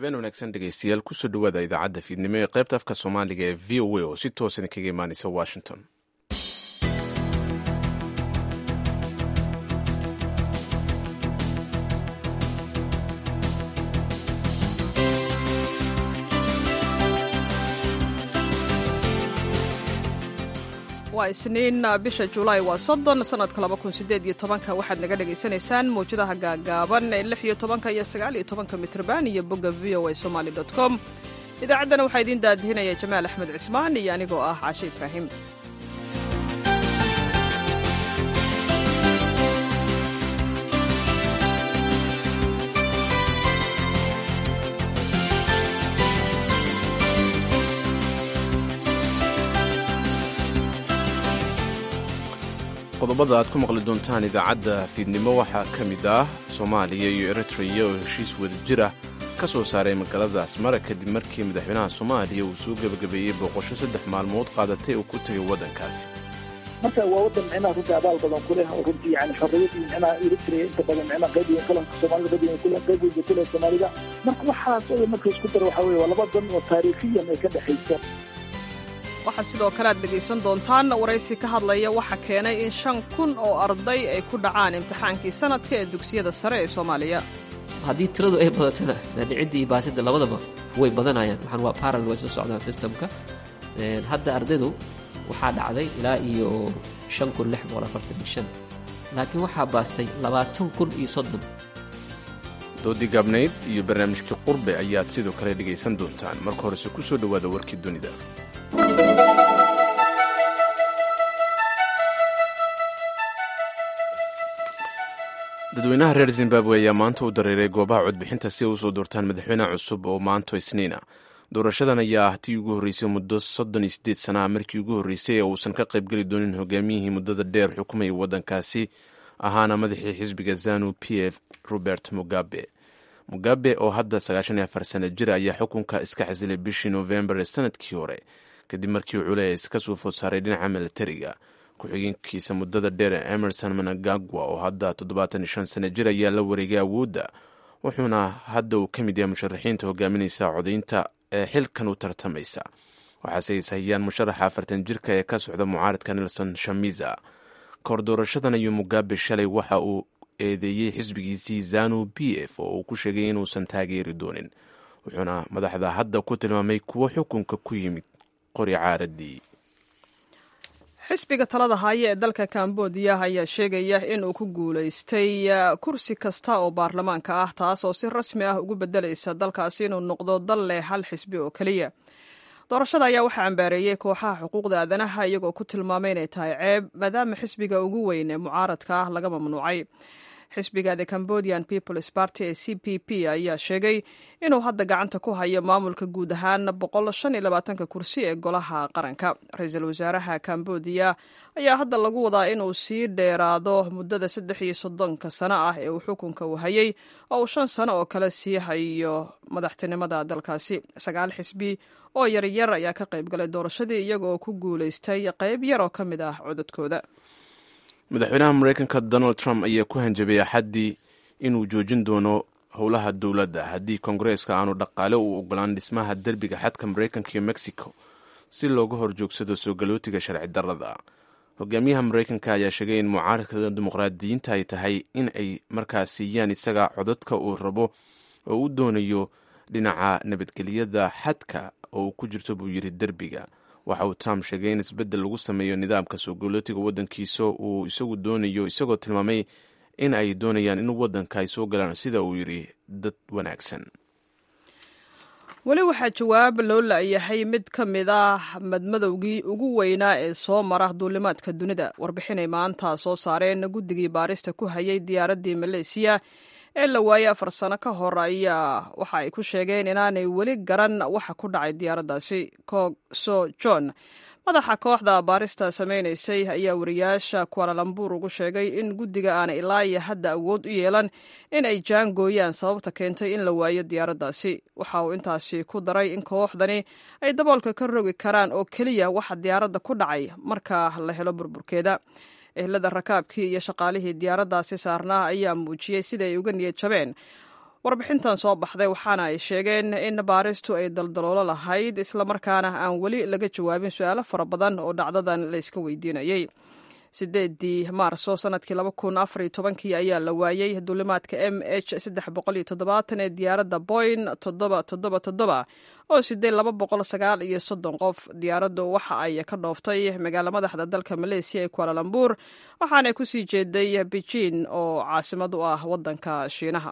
habeen wanaagsan dhegeystayaal kusoo dhawaada idaacadda fiidnimo ee qaybta afka soomaaliga ee v o a oo si toosan kaga imaaneysa washington waa isniin bisha julaay waa soddon sanadka laba kun sideed iyo tobanka waxaad naga dhagaysanaysaan mawjadaha gaagaaban ee lix iyo tobanka iyo sagaal iyo tobanka mitrban iyo bogga v o a somaali dot com idaacaddana waxaa idiin daadihinaya jamaal axmed cismaan iyo anigoo ah caashe ibraahim qodobada aad ku maqli doontaan idaacadda fiidnimo waxaa ka mid ah soomaaliya iyo eritreya oo heshiis wadajir ah ka soo saaray magaalada asmara kadib markii madaxweynaha soomaaliya uu soo gebagabeeyey booqosho saddex maalmood qaadatay uu ku tegay waddankaasi marka waa waddan micnaha runtii abaal badan ku leh oo runtii yani xorriyadii micnaha eritrea inta badan micnaha qayb weyn qalanka soomaalida qayb weyn kule qayb weyn ku leh soomaalida marka waxaas oo marka isku daro waxaa weeye waa laba dan oo taariikhiyan ay ka dhexaysa waxaa sidoo kale aad dhegaysan doontaan waraysi ka hadlaya waxa keenay in shan kun oo arday ay ku dhacaan imtixaankii sanadka ee dugsiyada sare ee soomaaliya haddii tiradu ay badatana dhicidda iyo baasida labadaba way badanayaan waxaan waa parallel way soo socdaan systemka hadda ardaydu waxaa dhacday ilaa iyo shan kun lix boqol afartan iyo shan laakiin waxaa baastay labaatan kun iyo soddon doodii gaabnayd iyo barnaamijkii qurbe ayaad sidoo kale dhegaysan doontaan marka horese ku soo dhowaada warkii dunida dadweynaha reer zimbabwe ayaa maanta u dareeray goobaha codbixinta si ay usoo doortaan madaxweyne cusub oo maanto isniina doorashadan ayaa ah tii ugu horreysay muddo soddon iyo siddeed sana ah markii ugu horreysay ee uusan ka qaybgeli doonin hogaamiyihii muddada dheer xukumayay waddankaasi ahaana madaxii xisbiga zanu p f robert mugabe mugabe oo hadda sagaashan iyo afar sana jir ayaa xukunka iska xasilay bishii noofembar ee sanadkii hore kadib markii culeys ka soo food saaray dhinaca milatariga ku-xigeenkiisa muddada dheer ee emerson managagwa oo hadda toddobaatan iyo shan sana jir ayaa la wareegay awoodda wuxuuna hadda uu ka mid yahay musharaxiinta hogaaminaysa codaynta ee xilkan u tartamaysa waxaase is hayaan musharaxa afartan jirka ee ka socda mucaaradka nelson shamiza kahor doorashadan ayuu mugabe shalay waxa uu eedeeyey xisbigiisii zanu b f oo uu ku sheegay inuusan taageeri doonin wuxuuna madaxda hadda ku tilmaamay kuwo xukunka ku yimid qori caaradii xisbiga talada haya ee dalka kambodiya ayaa sheegaya in uu ku guulaystay kursi kasta oo baarlamaanka ah taas oo si rasmi ah ugu beddelaysa dalkaasi inuu noqdo dal leh hal xisbi oo keliya doorashada ayaa waxaa cambaareeyey kooxaha xuquuqda aadanaha iyagoo ku tilmaamay inay tahay ceeb maadaama xisbiga ugu weyn ee mucaaradka ah laga mamnuucay xisbiga the cambodian peoples party ee c p p ayaa sheegay inuu hadda gacanta ku hayo maamulka guud ahaan boqol shan iyo labaatanka kursi ee golaha qaranka ra-iisul wasaaraha cambodiya ayaa hadda lagu wadaa inuu sii dheeraado muddada saddex iyo soddonka sano ah ee uu xukunka u hayay oo uu shan sano oo kale sii hayo madaxtinimada dalkaasi sagaal xisbi oo yaryar ayaa ka qayb galay doorashadii iyaga oo ku guulaystay qayb yar oo ka mid ah codadkooda madaxweynaha mareykanka donald trump ayaa ku hanjabay axaddii inuu joojin doono howlaha dowladda haddii kongareeska aanu dhaqaale u ogolaan dhismaha derbiga xadka mareykanka iyo mexico si looga horjoogsado soo galootiga sharci darrada hogaamiyaha mareykanka ayaa sheegay in mucaaradka dimuqraadiyiinta ay tahay in ay markaas siiyaan isaga codadka uu rabo oo u doonayo dhinaca nabadgelyada xadka oo uu ku jirto buu yidhi derbiga waxa uu trump sheegay in isbeddel lagu sameeyo nidaamka soo galootiga waddankiisa uu isagu doonayo isagoo tilmaamay in ay doonayaan in waddanka ay soo galaan sida uu yidhi dad wanaagsan weli waxaa jawaab loo la-yahay mid ka mid ah madmadowgii ugu weynaa ee soo mara duulimaadka dunida warbixinay maanta soo saareen guddigii baarista ku hayay diyaaraddii maleysiya ee la waayey afar sano ka hor ayaa waxa ay ku sheegeen inaanay weli garan waxa ku dhacay diyaaraddaasi cog so john madaxa kooxda baarista samaynaysay ayaa wariyaasha kualalambuur ugu sheegay in guddiga aanay ilaa iyo hadda awood u yeelan in ay jaangooyaan sababta keentay in la waayo diyaaraddaasi waxa uu intaasi ku daray in kooxdani ay daboolka ka rogi karaan oo keliya waxa diyaaradda ku dhacay marka la helo burburkeeda ehlada rakaabkii iyo shaqaalihii diyaaraddaasi saarnaa ayaa muujiyey sida ay uga niyad jabeen warbixintan soo baxday waxaana ay sheegeen in baaristu ay daldaloolo lahayd islamarkaana aan weli laga jawaabin su-aalo fara badan oo dhacdadan la iska weydiinayay sideedii maarso sanadkii laba kun afar iyo tobankii ayaa la waayey duulimaadka m h saddex boqol iyo toddobaatan ee diyaaradda boyn toddoba toddoba toddoba oo sidee laba boqol sagaal iyo soddon qof diyaaraddu waxa ay ka dhooftay magaalo madaxda dalka maleesiya ee kualalambur waxaanay kusii jeeday beijin oo caasimad u ah waddanka shiinaha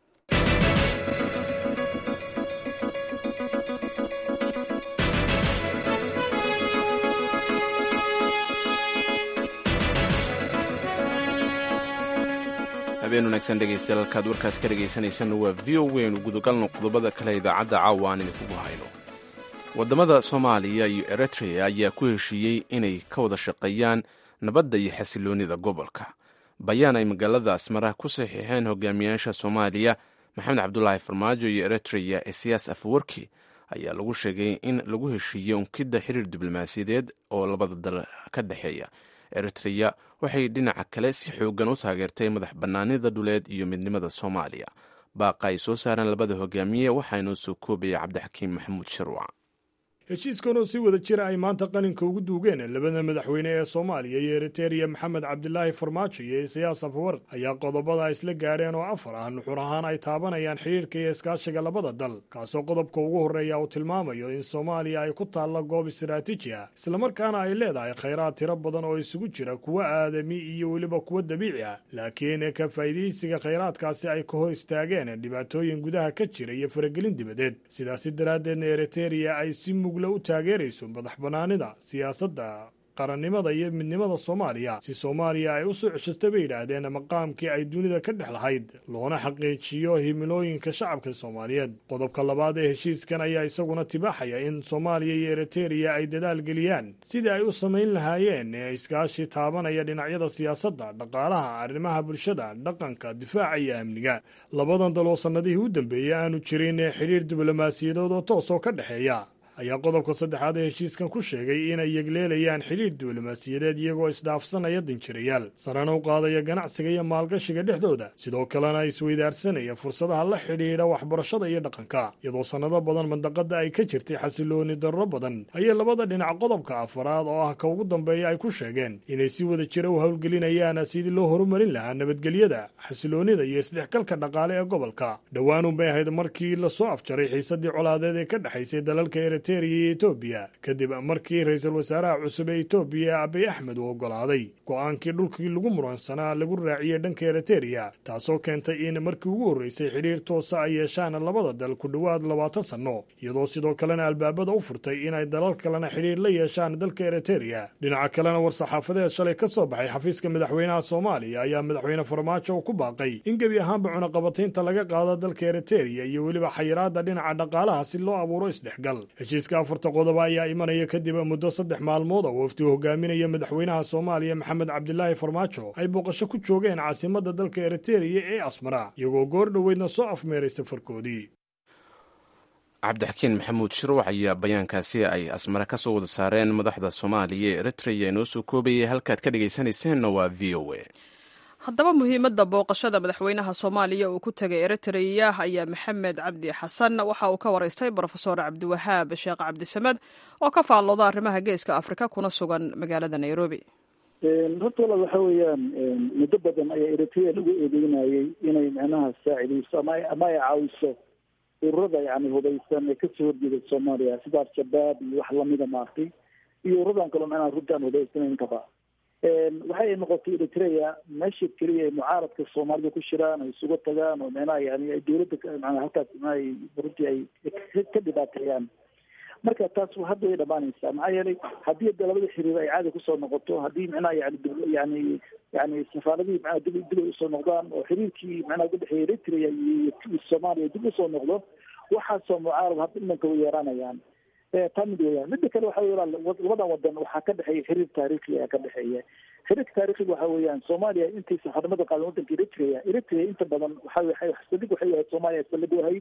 habeen wanaagsan dhegaystayaal halkaad warkaas ka dhegaysanaysan waa v o waynu gudagalno qodobada kale idaacadda caawa aan idinkugu hayno waddamada soomaaliya iyo eritrea ayaa ku heshiiyey inay ka wada shaqeeyaan nabadda iyo xasiloonnida gobolka bayaan ay magaalada asmara ku saxiixeen hogaamiyaasha soomaaliya maxamed cabdulaahi farmaajo iyo eritrea ee siyaas afwarki ayaa lagu sheegay in lagu heshiiyey unkidda xiriir diblomaasiyadeed oo labada dal ka dhexeeya eritrea waxay dhinaca kale si xoogan u taageertay madax bannaanida dhuleed iyo midnimada soomaaliya baaqa ay soo saareen labada hogaamiye waxaanoo soo koobaya cabdixakiim maxamuud sharwac heshiiskan oo si wada jira ay maanta qalinka ugu duugeen labada madaxweyne ee soomaaliya iyo eritereya maxamed cabdilaahi farmaajo iyo isayaas afawar ayaa qodobada isla gaadheen oo afar ah nuxur ahaan ay taabanayaan xidhiirka iyo iskaashiga labada dal kaasoo qodobka ugu horreeya uu tilmaamayo in soomaaliya ay ku taalla goob istaraatiiji ah islamarkaana ay leedahay khayraad tiro badan oo isugu jira kuwa aadami iyo weliba kuwa dabiici ah laakiin ka faa'iidaysiga khayraadkaasi ay ka hor istaageen dhibaatooyin gudaha ka jira iyo faragelin dibadeed sidaasi daraaddeedna eritereya ay si u taageerayso madax bannaanida siyaasadda qarannimada iyo midnimada soomaaliya si soomaaliya ay u soo ceshasta bay yidhaahdeen maqaamkii ay dunida ka dhex lahayd loona xaqiijiyo himilooyinka shacabka soomaaliyeed qodobka labaad ee heshiiskan ayaa isaguna tibaaxaya in soomaaliya iyo eritereya ay dadaal geliyaan sidii ay u samayn lahaayeen ee iskaashi taabanaya dhinacyada siyaasadda dhaqaalaha arrimaha bulshada dhaqanka difaaca iyo amniga labadan dal oo sannadihii u dambeeyey aanu jirin ee xidhiir diblomaasiyadood oo toosoo ka dhexeeya ayaa qodobka saddexaad ee heshiiskan ku sheegay inay yegleelayaan xidhiir diblomaasiyadeed iyagoo isdhaafsanaya danjirayaal sarana u qaadaya ganacsiga iyo maalgashiga dhexdooda sidoo kalena isweydaarsanaya fursadaha la xidhiidha waxbarashada iyo dhaqanka iyadoo sannado badan mandaqada ay ka jirtay xasilooni darro badan ayay labada dhinac qodobka afaraad oo ah ka ugu dambeeya ay ku sheegeen inay si wada jira u howlgelinayaan sidii loo horumarin lahaa nabadgelyada xasiloonida iyo isdhexgalka dhaqaale ee gobolka dhowaanun bay ahayd markii lasoo afjaray xiisadii colaadeed ee ka dhexaysay dalalka iyo etoobiya kadib markii ra-iisul wasaaraha cusub ee etoobiya abiy axmed uu oggolaaday go-aankii dhulkii lagu muransanaa lagu raaciyey dhanka eritereya taasoo keentay in markii ugu horreysay xidhiir toosa ay yeeshaan labada dal ku dhowaad labaatan sanno iyadoo sidoo kalena albaabada u furtay inay dalal kalena xidhiir la yeeshaan dalka eritereya dhinaca kalena war-saxaafadeed shalay ka soo baxay xafiiska madaxweynaha soomaaliya ayaa madaxweyne farmaajo ku baaqay in gebi ahaanba cunaqabataynta laga qaado dalka eritereya iyo weliba xayiraadda dhinaca dhaqaalaha si loo abuuro isdhexgal heshiiska afarta qodoba ayaa imanaya kadib muddo saddex maalmood oo wafdi hogaaminaya madaxweynaha soomaaliya maxamed cabdilaahi farmaajo ay booqasho ku joogeen caasimadda dalka eritereya ee asmara iyagoo goor dhoweydna soo afmeeray safarkoodii cabdixakiin maxamuud shirwac ayaa bayaankaasi ay asmare ka soo wada saareen madaxda soomaaliya ee eritreya inoo soo koobayay halkaad ka dhegaysanayseena waa v o a haddaba muhiimadda booqashada madaxweynaha soomaaliya uu ku tegay eritreya ayaa maxamed cabdi xasan waxa uu ka waraystay brofesor cabdiwahaab sheekh cabdisamed oo ka faallooda arrimaha geeska afrika kuna sugan magaalada nairobi horta walaal waxa weeyaan muddo badan ayaa eritrea lagu eedeynayay inay micnaha saacidayso ama ama ay caawiso ururada yani hubeysan ee kasoo horjeeda soomaaliya sida al-shabaab iyo wax lamida maartay iyo ururadan kaleo micnaha runtaan hubeysanayn kaba waxay noqotay eritrea meesha keliya ay mucaaradka soomaalida ku shiraan ay isugu tagaan oo micnaha yani ay dawladda mana halkaas micnaha runtii ay ka dhibaateeyaan marka taas hadda way dhamaanaysaa maxaa yeelay haddii de labada xiriir ay caadi kusoo noqoto haddii micnaha yani yani yani safaaradihii manaha dib dib ay usoo noqdaan oo xiriirkii manaha udhexeeya eritrea iyo soomaaliya dib usoo noqdo waxaasoo mucaarad hadda imanka way yeeranayaan taa mid weyaan mida kale waxa wey labadan wadan waxaa ka dhexeeya xiriir taarikhi ayaa ka dhexeeya xiriirka taarikhiga waxa weeyaan soomaaliya intaysan xornimada qaadan wadanka eritrea eritrea inta badan waxa saldhig waxay ahayd soomaaliya saldhig u ahayd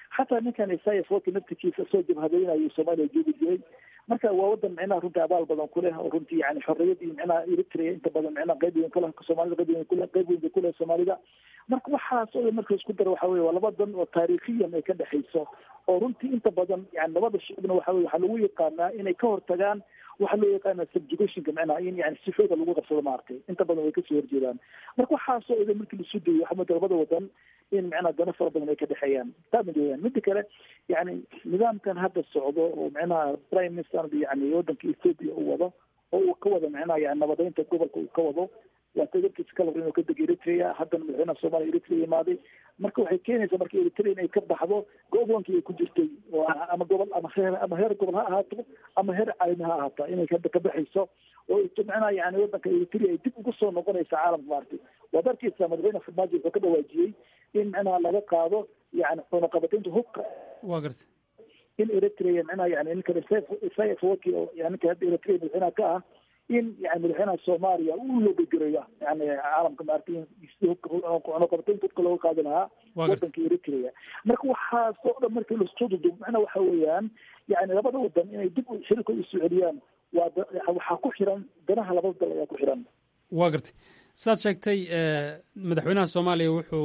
xataa ninkan isaias waki naftikiisa soo jabhadaynayo soomaaliya joogi jiray marka waa wadan micnaha runtii abaal badan kuleh oo runtii yani xorriyadii micnaha eritrea inta badan micnaha qayb weyn kuleh soomaalida qayb weyn kuleh qayb weyn bay kuleh soomaalida marka waxaas oo dhan marka isku dara waxa weye waa laba dan oo taariikhiyan ay ka dhexayso oo runtii inta badan yani labada shicibna waxa weye waxaa lagu yaqaanaa inay ka hortagaan waxaa loo yaqaana subjugationka micnaha in yani sifooda lagu qabsado maaragtay inta badan way kasoo horjeedaan marka waxaasoo idan markii lasu dayo waxaa mooda labada wadan in micnaha dano fara badan ay ka dhexeeyaan taa mid weyaan mida kale yani nidaamkan hadda socdo oo micnaha prime minister yani wadanka ethiopia uu wado oo uu ka wado micnaha yani nabadeynta gobolka uu ka wado waa tagarkiisa ka labra inuu ka dego eritrea haddana madaxweynaha soomaaliya eritrea imaaday marka waxay keenaysaa marka eritrea inay ka baxdo gobolkii ay ku jirtay oo ama gobol ama heer ama heer gobol ha ahaato ama heer caalami ha ahaata inay hadda ka baxayso oo micnaha yani wadanka eritrea ay dib ugu soo noqonaysa caalamka maaragtay waad arkeysaa madaxweyne farmaajo wuxuu ka dhawaajiyey in micnaha laga qaado yani cunaqabateynta hubka wa garta in eritrea micnaha yani ninkan isaias waki oo yani ninka hadda eritrea madaxweynaha ka ah in yani madaxweynaha soomaaliya uu loogagereeyo yani caalamka maaragtay cunaqabateynta hubka looga qaadi lahaa wadanka eritrea marka waxaasoo dhan markii lasoo dudub macnaha waxa weeyaan yani labada wadan inay dib shirikooda isu celiyaan waa waxaa ku xiran danaha labada dal ayaa ku xiran wa gartay saad sheegtay madaxweynaha soomaaliya wuxuu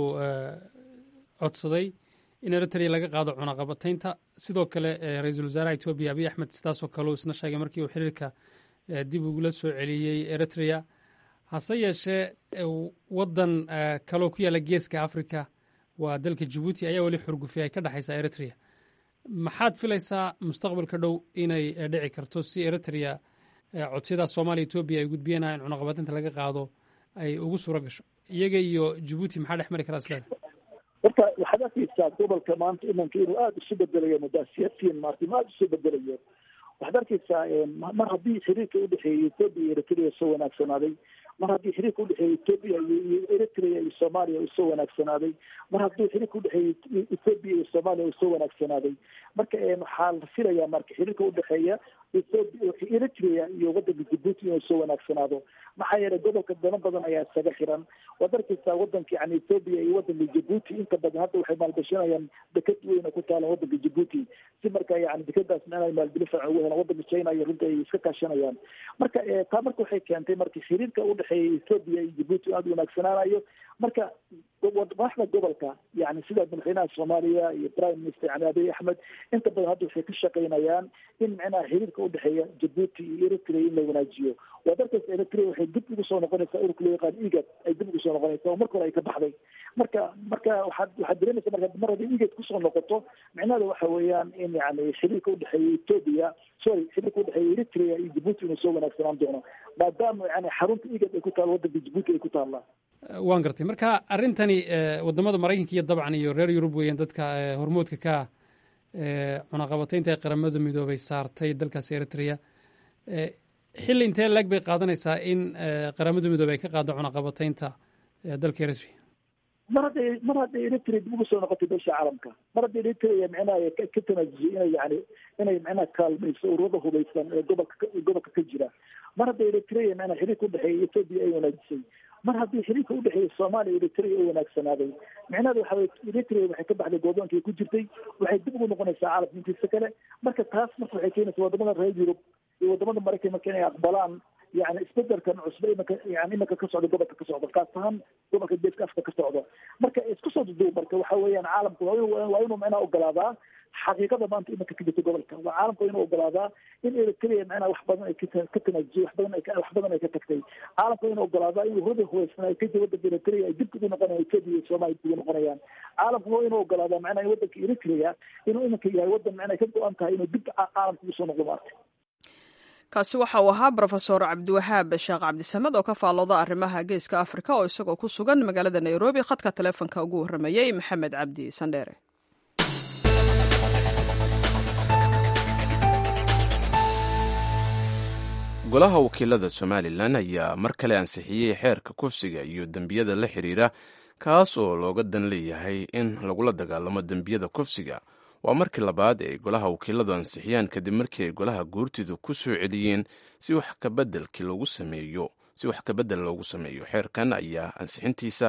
codsaday in eritrea laga qaado cunaqabateynta sidoo kale ra-iisul wasaaraha etoobiya abiy axmed sidaasoo kale uu isna sheegay markii uu xiriirka dib ugula soo celiyey eritrea hase yeeshee wadan kaloo ku yaalla geeska africa waa dalka jabuuti ayaa weli xurgufi ay ka dhexaysaa eritrea maxaad filaysaa mustaqbalka dhow inay dhici karto si eritrea codsiyadaas soomaaliya etoobiya ay gudbiyeenaa in cunaqabateynta laga qaado ay ugu suuro gasho iyaga iyo jabuuti maxaa dhex mari karaa isleeda horta waxaad arkeysaa gobolka maanta imanka inuu aada isu bedelayo mudaasiyadtiin maarta aada isu bedelayo waxaad arkeysaa mar haddii xiriirka udhexeeyay ethoopia iyo eritrea soo wanaagsanaaday mar haddii xiriirka udhexeeyay ethoopia iyo eritrea iyo soomaaliya uu soo wanaagsanaaday mar haddii xiriirka udhexeeyay ethoopia iyo soomaaliya uu soo wanaagsanaaday marka waxaa la filayaa marka xiriirka udhexeeya eritrea iyo wadanka jabuuti inuu soo wanaagsanaado maxaa yeelay gobolka dano badan ayaa isaga xiran waad arkeysaa wadanka yani ethoopia iyo wadanka jabuuti inta badan hadda waxay maalgashanayaan deked weyn oo ku taalan wadanka jabuuti si marka yani dekadaas micnaha maalgelin fiican ugu helaan wadanka china iyo runta ay iska kaashanayaan marka taa marka waxay keentay marka xiriirka udhexeeya ethoopia iyo jabuuti aada u wanaagsanaanayo marka madaxda gobolka yani sida madaxweynaha soomaaliya iyo prime minister yani abiy axmed inta badan hadda waxay ka shaqaynayaan in micnaha xiriirka udhexeeya jabuuti iyo eritrea in la wanaajiyo waad arkeysa eritrea waxay dib ugu soo noqonaysaa ururka loo yaqaan igad ay dib ugu soo noqonaysaa oo marka hore ay ka baxday marka marka waxaad waxaad dareemaysa marka mar haddii igad kusoo noqoto micnaheeda waxa weeyaan in yani xiriirka udhexeeya ethoopia sorry xiriirka udhexeeya eritrea iyo jabuuti inuu soo wanaagsanaan doono maadaama yani xarunta igad ay ku taalo wadanka jabuuti ay ku taallaa waan gartay marka arrintani wadamada maraykanka iyo dabcan iyo reer yurub weeyaan dadka hormoodka ka cunaqabateynta ee qaramada midoobay saartay dalkaas eritrea xilli intee laeg bay qaadanaysaa in qaramada midoobey ay ka qaado cunaqabateynta dalka eritrea mar hadday mar hadday eritrea dib ugu soo noqotay beesha caalamka mar hadday eritrea micnaha ka tanaajisay inay yani inay micnaha kaalmayso ururada hubaysan ee gobolka gobolka ka jira mar hadday eritrea micnaha xiriirka udhexeeya ethoopia ay wanaajisay mar haddii xiriirka udhexeeya soomaaliya eritrea ay wanaagsanaaday micnaheeda waxa weye eritrea waxay ka baxday gooboonkii ku jirtay waxay dib ugu noqonaysaa caalamka intiisa kale marka taas marka waxay keenaysaa wadamada reer yurub iyo wadamada maraykan marka inay aqbalaan yani isbedelkan cusbe imanka yani imanka ka socda gobolka ka socda kaas ahaan gobolka geeska afrika ka socdo marka isku soo duduub marka waxa weeyaan caalamku waa inuu micnaha ogolaadaa xaqiiqada maanta imanka ka jirta gobolka waa caalamku inuu ogolaadaa in eritrea micnaha wax badan ay ka tanaajisay wax badan ay wax badan ay ka tagtay caalamku inuu ogolaadaa in ururada hubaysan ay ka jira wadanka eritrea ay dib ugu noqonayaan ethoopia iyo soomaaliya dib ugu noqonayaan caalamku waa inuu ogolaadaa macnaha in wadanka eritrea inuu imanka yahay wadan macnaha ka go-an tahay inuu dib caalamka ugu soo noqdo maarta kaasi waxa uu ahaa brofesor cabdiwahaab sheekh cabdisamed oo ka faallooda arrimaha geeska afrika oo isagoo ku sugan magaalada nairobi khadka taleefonka ugu warramayey maxamed cabdi sandheere golaha wakiilada somalilan ayaa mar kale ansixiyey xeerka kufsiga iyo dembiyada la xiriira kaas oo looga dan leeyahay in lagula dagaalamo dembiyada kufsiga waa markii labaad ay golaha wakiiladu ansixiyaan kadib markii ay golaha guurtidu ku soo celiyeen si wax kabedel loogu sameeyo si wax kabedel loogu sameeyo xeerkan ayaa ansixintiisa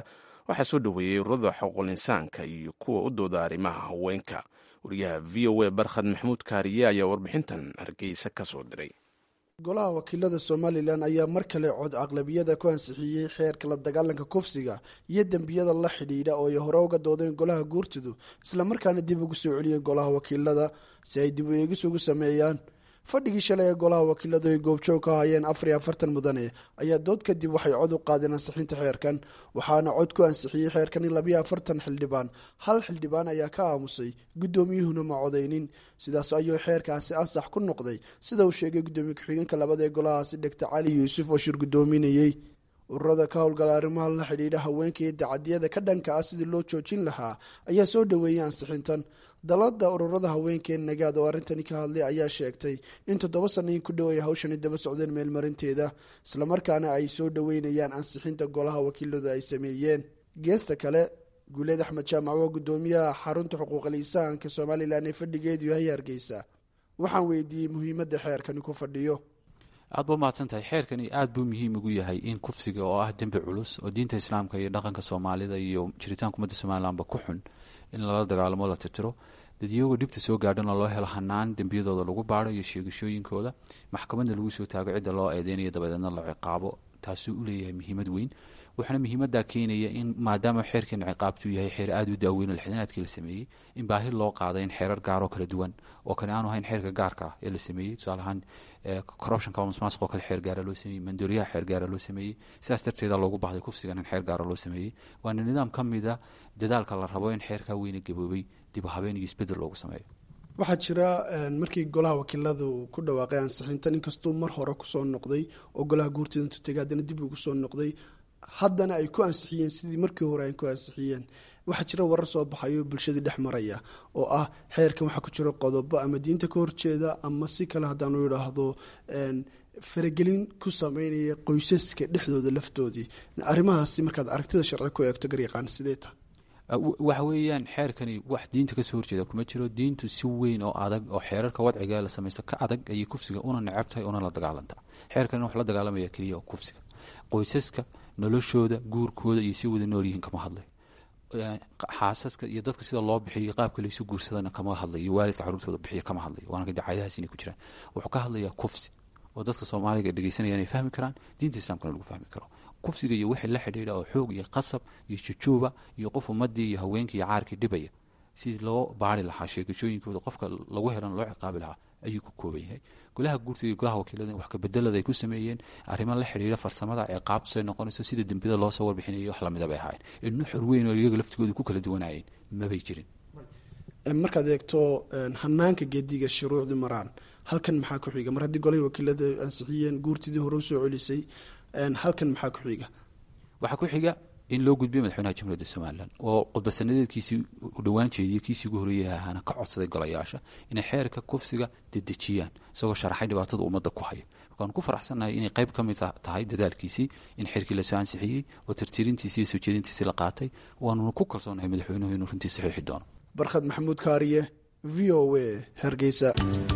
waxaa soo dhoweeyey ururada xuquuqul insaanka iyo kuwa u dooda arrimaha haweenka wariyaha v o a barkhad maxamuud kaariye ayaa warbixintan hargeysa ka soo diray golaha wakiilada somalilan ayaa mar kale cod aqlabiyada ku ansixiyey xeerka la dagaalanka kufsiga iyo dembiyada la xidhiidha oo ay hore uga doodeen golaha guurtidu islamarkaana dib ugu soo celiyeen golaha wakiilada si ay dib u eegis ugu sameeyaan fadhigii shalay ee golaha wakiiladu ay goobjoog ka hayeen afar iyo afartan mudane ayaa dood kadib waxay cod u qaadeen ansixinta xeerkan waxaana cod ku ansixiyey xeerkani labiyo afartan xildhibaan hal xildhibaan ayaa ka aamusay guddoomiyuhuna ma codaynin sidaas ayuu xeerkaasi ansax ku noqday sida uu sheegay guddoomiye ku-xigeenka labada ee golahaasi dhegta cali yuusuf oo shir guddoominayey ururada ka howlgala arrimaha la xidhiidha haweenka iyo dacadiyada ka dhanka ah sidii loo joojin lahaa ayaa soo dhoweeyey ansixintan dalada ururada haweenkee nagaad oo arrintani ka hadlay ayaa sheegtay in toddoba sanayin ku dhow ay hawshani daba socdeen meelmarinteeda islamarkaana ay soo dhoweynayaan ansixinta golaha wakiiladu ay sameeyeen geesta kale guuleed axmed jaamac waa guddoomiyaha xarunta xuquuqal insaanka somalilan ee fadhigeedu yahay hargeysa waxaan weydiiyey muhiimadda xeerkani ku fadhiyo aad ba mahadsan tahay xeerkani aad buu muhiim ugu yahay in kufsiga oo ah dembi culus oo diinta islaamka iyo dhaqanka soomaalida iyo jiritaanka ummadda somalilanba ku xun in lala dagaalamo la tirtiro dadyagoo dhibta soo gaadhana loo helo hanaan dembiyadooda lagu baaro iyo sheegashooyinkooda maxkamadna lagu soo taago cidda loo eedeynayo dabadeedna la ciqaabo taasuu u leeyahay muhiimad weyn waxaana muhiimadaa keenaya in maadaama xeerkan ciqaabtuu yahay xeer aada u daaweyn oo lixdanaadkii la sameeyey in baahi loo qaaday in xeerar gaaroo kala duwan oo kale aanu ahayn xeerka gaarka ah ee la sameeyey tusaale ahaan corruptionka masmaasq oo kale xeer gaara loo sameeyey mandooriyaha xeer gaara loo sameeyey sidaas darteeda loogu baahday kufsigan in xeer gaara loo sameeyey waana nidaam ka mida dadaalka la rabo in xeerkaa weyna gaboobay dib u habeen iyo isbedel loogu sameeyo waxaa jira markii golaha wakiiladu ku dhawaaqay ansixintan inkastuu mar hore kusoo noqday oo golaha guurtida intuu tegay haddana dib ugu soo noqday haddana ay ku ansixiyeen sidii markii hore ay ku ansixiyeen waxaa jira warar soo baxayo bulshadii dhex maraya oo ah xeerkan waxaa ku jira qodobo ama diinta ka horjeeda ama si kale haddaanu idhaahdo faragelin ku sameynaya qoysaska dhexdooda laftoodii arrimahaasi markaad aragtida sharci ku eegto garyaqaan sidee tahay waxa weeyaan xeerkani wax diinta kasoo horjeeda kuma jiro diintu si weyn oo adag oo xeerarka wadciga la samaysto ka adag ayay kufsiga una necab tahay una la dagaalantaa xeerkani wax la dagaalamaya keliya oo kufsiga qoysaska noloshooda guurkooda iyo si wada noolyihiin kama hadlay xaasaska iyo dadka sida loo bixiyo qaabka laysu guursadana kama hadlay iyo waalidka caruurtooda bixiya kama hadlay waana dacaayadahaas inay ku jiraan wuxuu ka hadlayaa kufsi oo dadka soomaaliga dhegeysanaya inay fahmi karaan diinta islaamkana lagu fahmi karo kufsiga iyo wixii la xidhiidha oo xoog iyo qasab iyo jujuuba iyo qof ummadii iyo haweenkii iyo caarkii dhibaya sidii loo baari lahaa sheegashooyinkooda qofka lagu helan loo ciqaabi lahaa ayuu ku kooban yahay golaha guurtiga iyo golaha wakiilada wax kabedelada ay ku sameeyeen arrimo la xidhiidha farsamada ciqaabtu say noqonayso sida dembiyada loo soo warbixinayo wax lamida bay ahaayeen in nuxur weyn oo iyaga laftigooda ku kala duwanayeen mabay jirin markaad eegto hanaanka geediga shuruucdii maraan halkan maxaa ku xiga mar haddii golahii wakiilada ansixiyeen guurtidii hore usoo celisay halkan maxaa ku xiga waxaa ku xiga in loo gudbiyo madaxweynaha jamhuuriyadda somalilan oo khudbasanadeedkiisii u dhowaan jeediyey kiisii ugu horreeyay ahaana ka codsaday golayaasha inay xeerka kufsiga dedejiyaan isagoo sharaxay dhibaatada ummadda ku haya markaanu ku faraxsannahay inay qayb ka mid tahay dadaalkiisii in xeerkii lasoo ansixiyey oo tirtirintiisii iyo soo jeedintiisii la qaatay waanuna ku kalsoonahay madaxweynuhu inuu runtii saxiixi doono barkhad maxamuud kaariye v o a hargeysa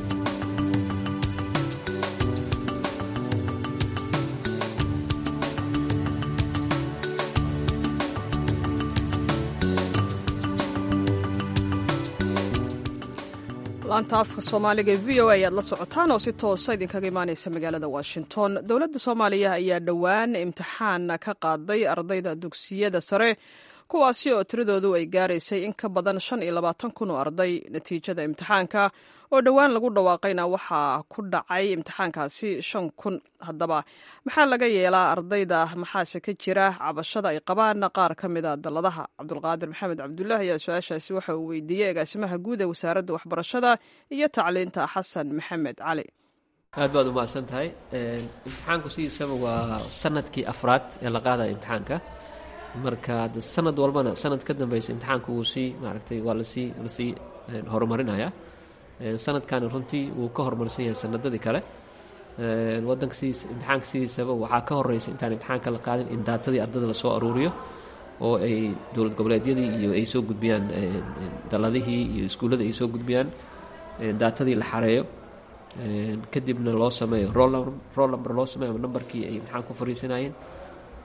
laanta afka soomaaliga ee v o a ayaad la socotaan oo si toosa idinkaga imaaneysa magaalada washington dowladda soomaaliya ayaa dhowaan imtixaan ka qaaday ardayda dugsiyada sare kuwaasi oo tiradoodu ay gaaraysay in ka badan shan iyo labaatan kun oo arday natiijada imtixaanka oo dhowaan lagu dhawaaqayna waxaa ku dhacay imtixaankaasi shan kun haddaba maxaa laga yeelaa ardayda maxaase ka jira cabashada ay qabaan qaar ka mida dalladaha cabdulqaadir maxamed cabdulaahi ayaa su-aashaasi waxa uu weydiiyey agaasimaha guud ee wasaaradda waxbarashada iyo tacliinta xasan maxamed cali aad baad umahadsan tahay imtixaanku sidiisaba waa sanadkii afraad ee la qaadaya imtixaanka marka sanad walbana sanad ka dambeysa imtixaanka wuu sii maaragtay waa lasii lasii horumarinaya sanadkani runtii wuu ka horumarsan yahay sanadadii kale wadanka sidiis imtixaanka sidiisaba waxaa ka horeysa intaan imtixaanka la qaadin in daatadii ardada lasoo aruuriyo oo ay dowlad goboleedyadii iyo ay soo gudbiyaan daladihii iyo iskuulladii ay soo gudbiyaan daatadii la xareeyo kadibna loo sameeyo roll number loo sameeyo ama nambarkii ay imtixaan ku fariisanayeen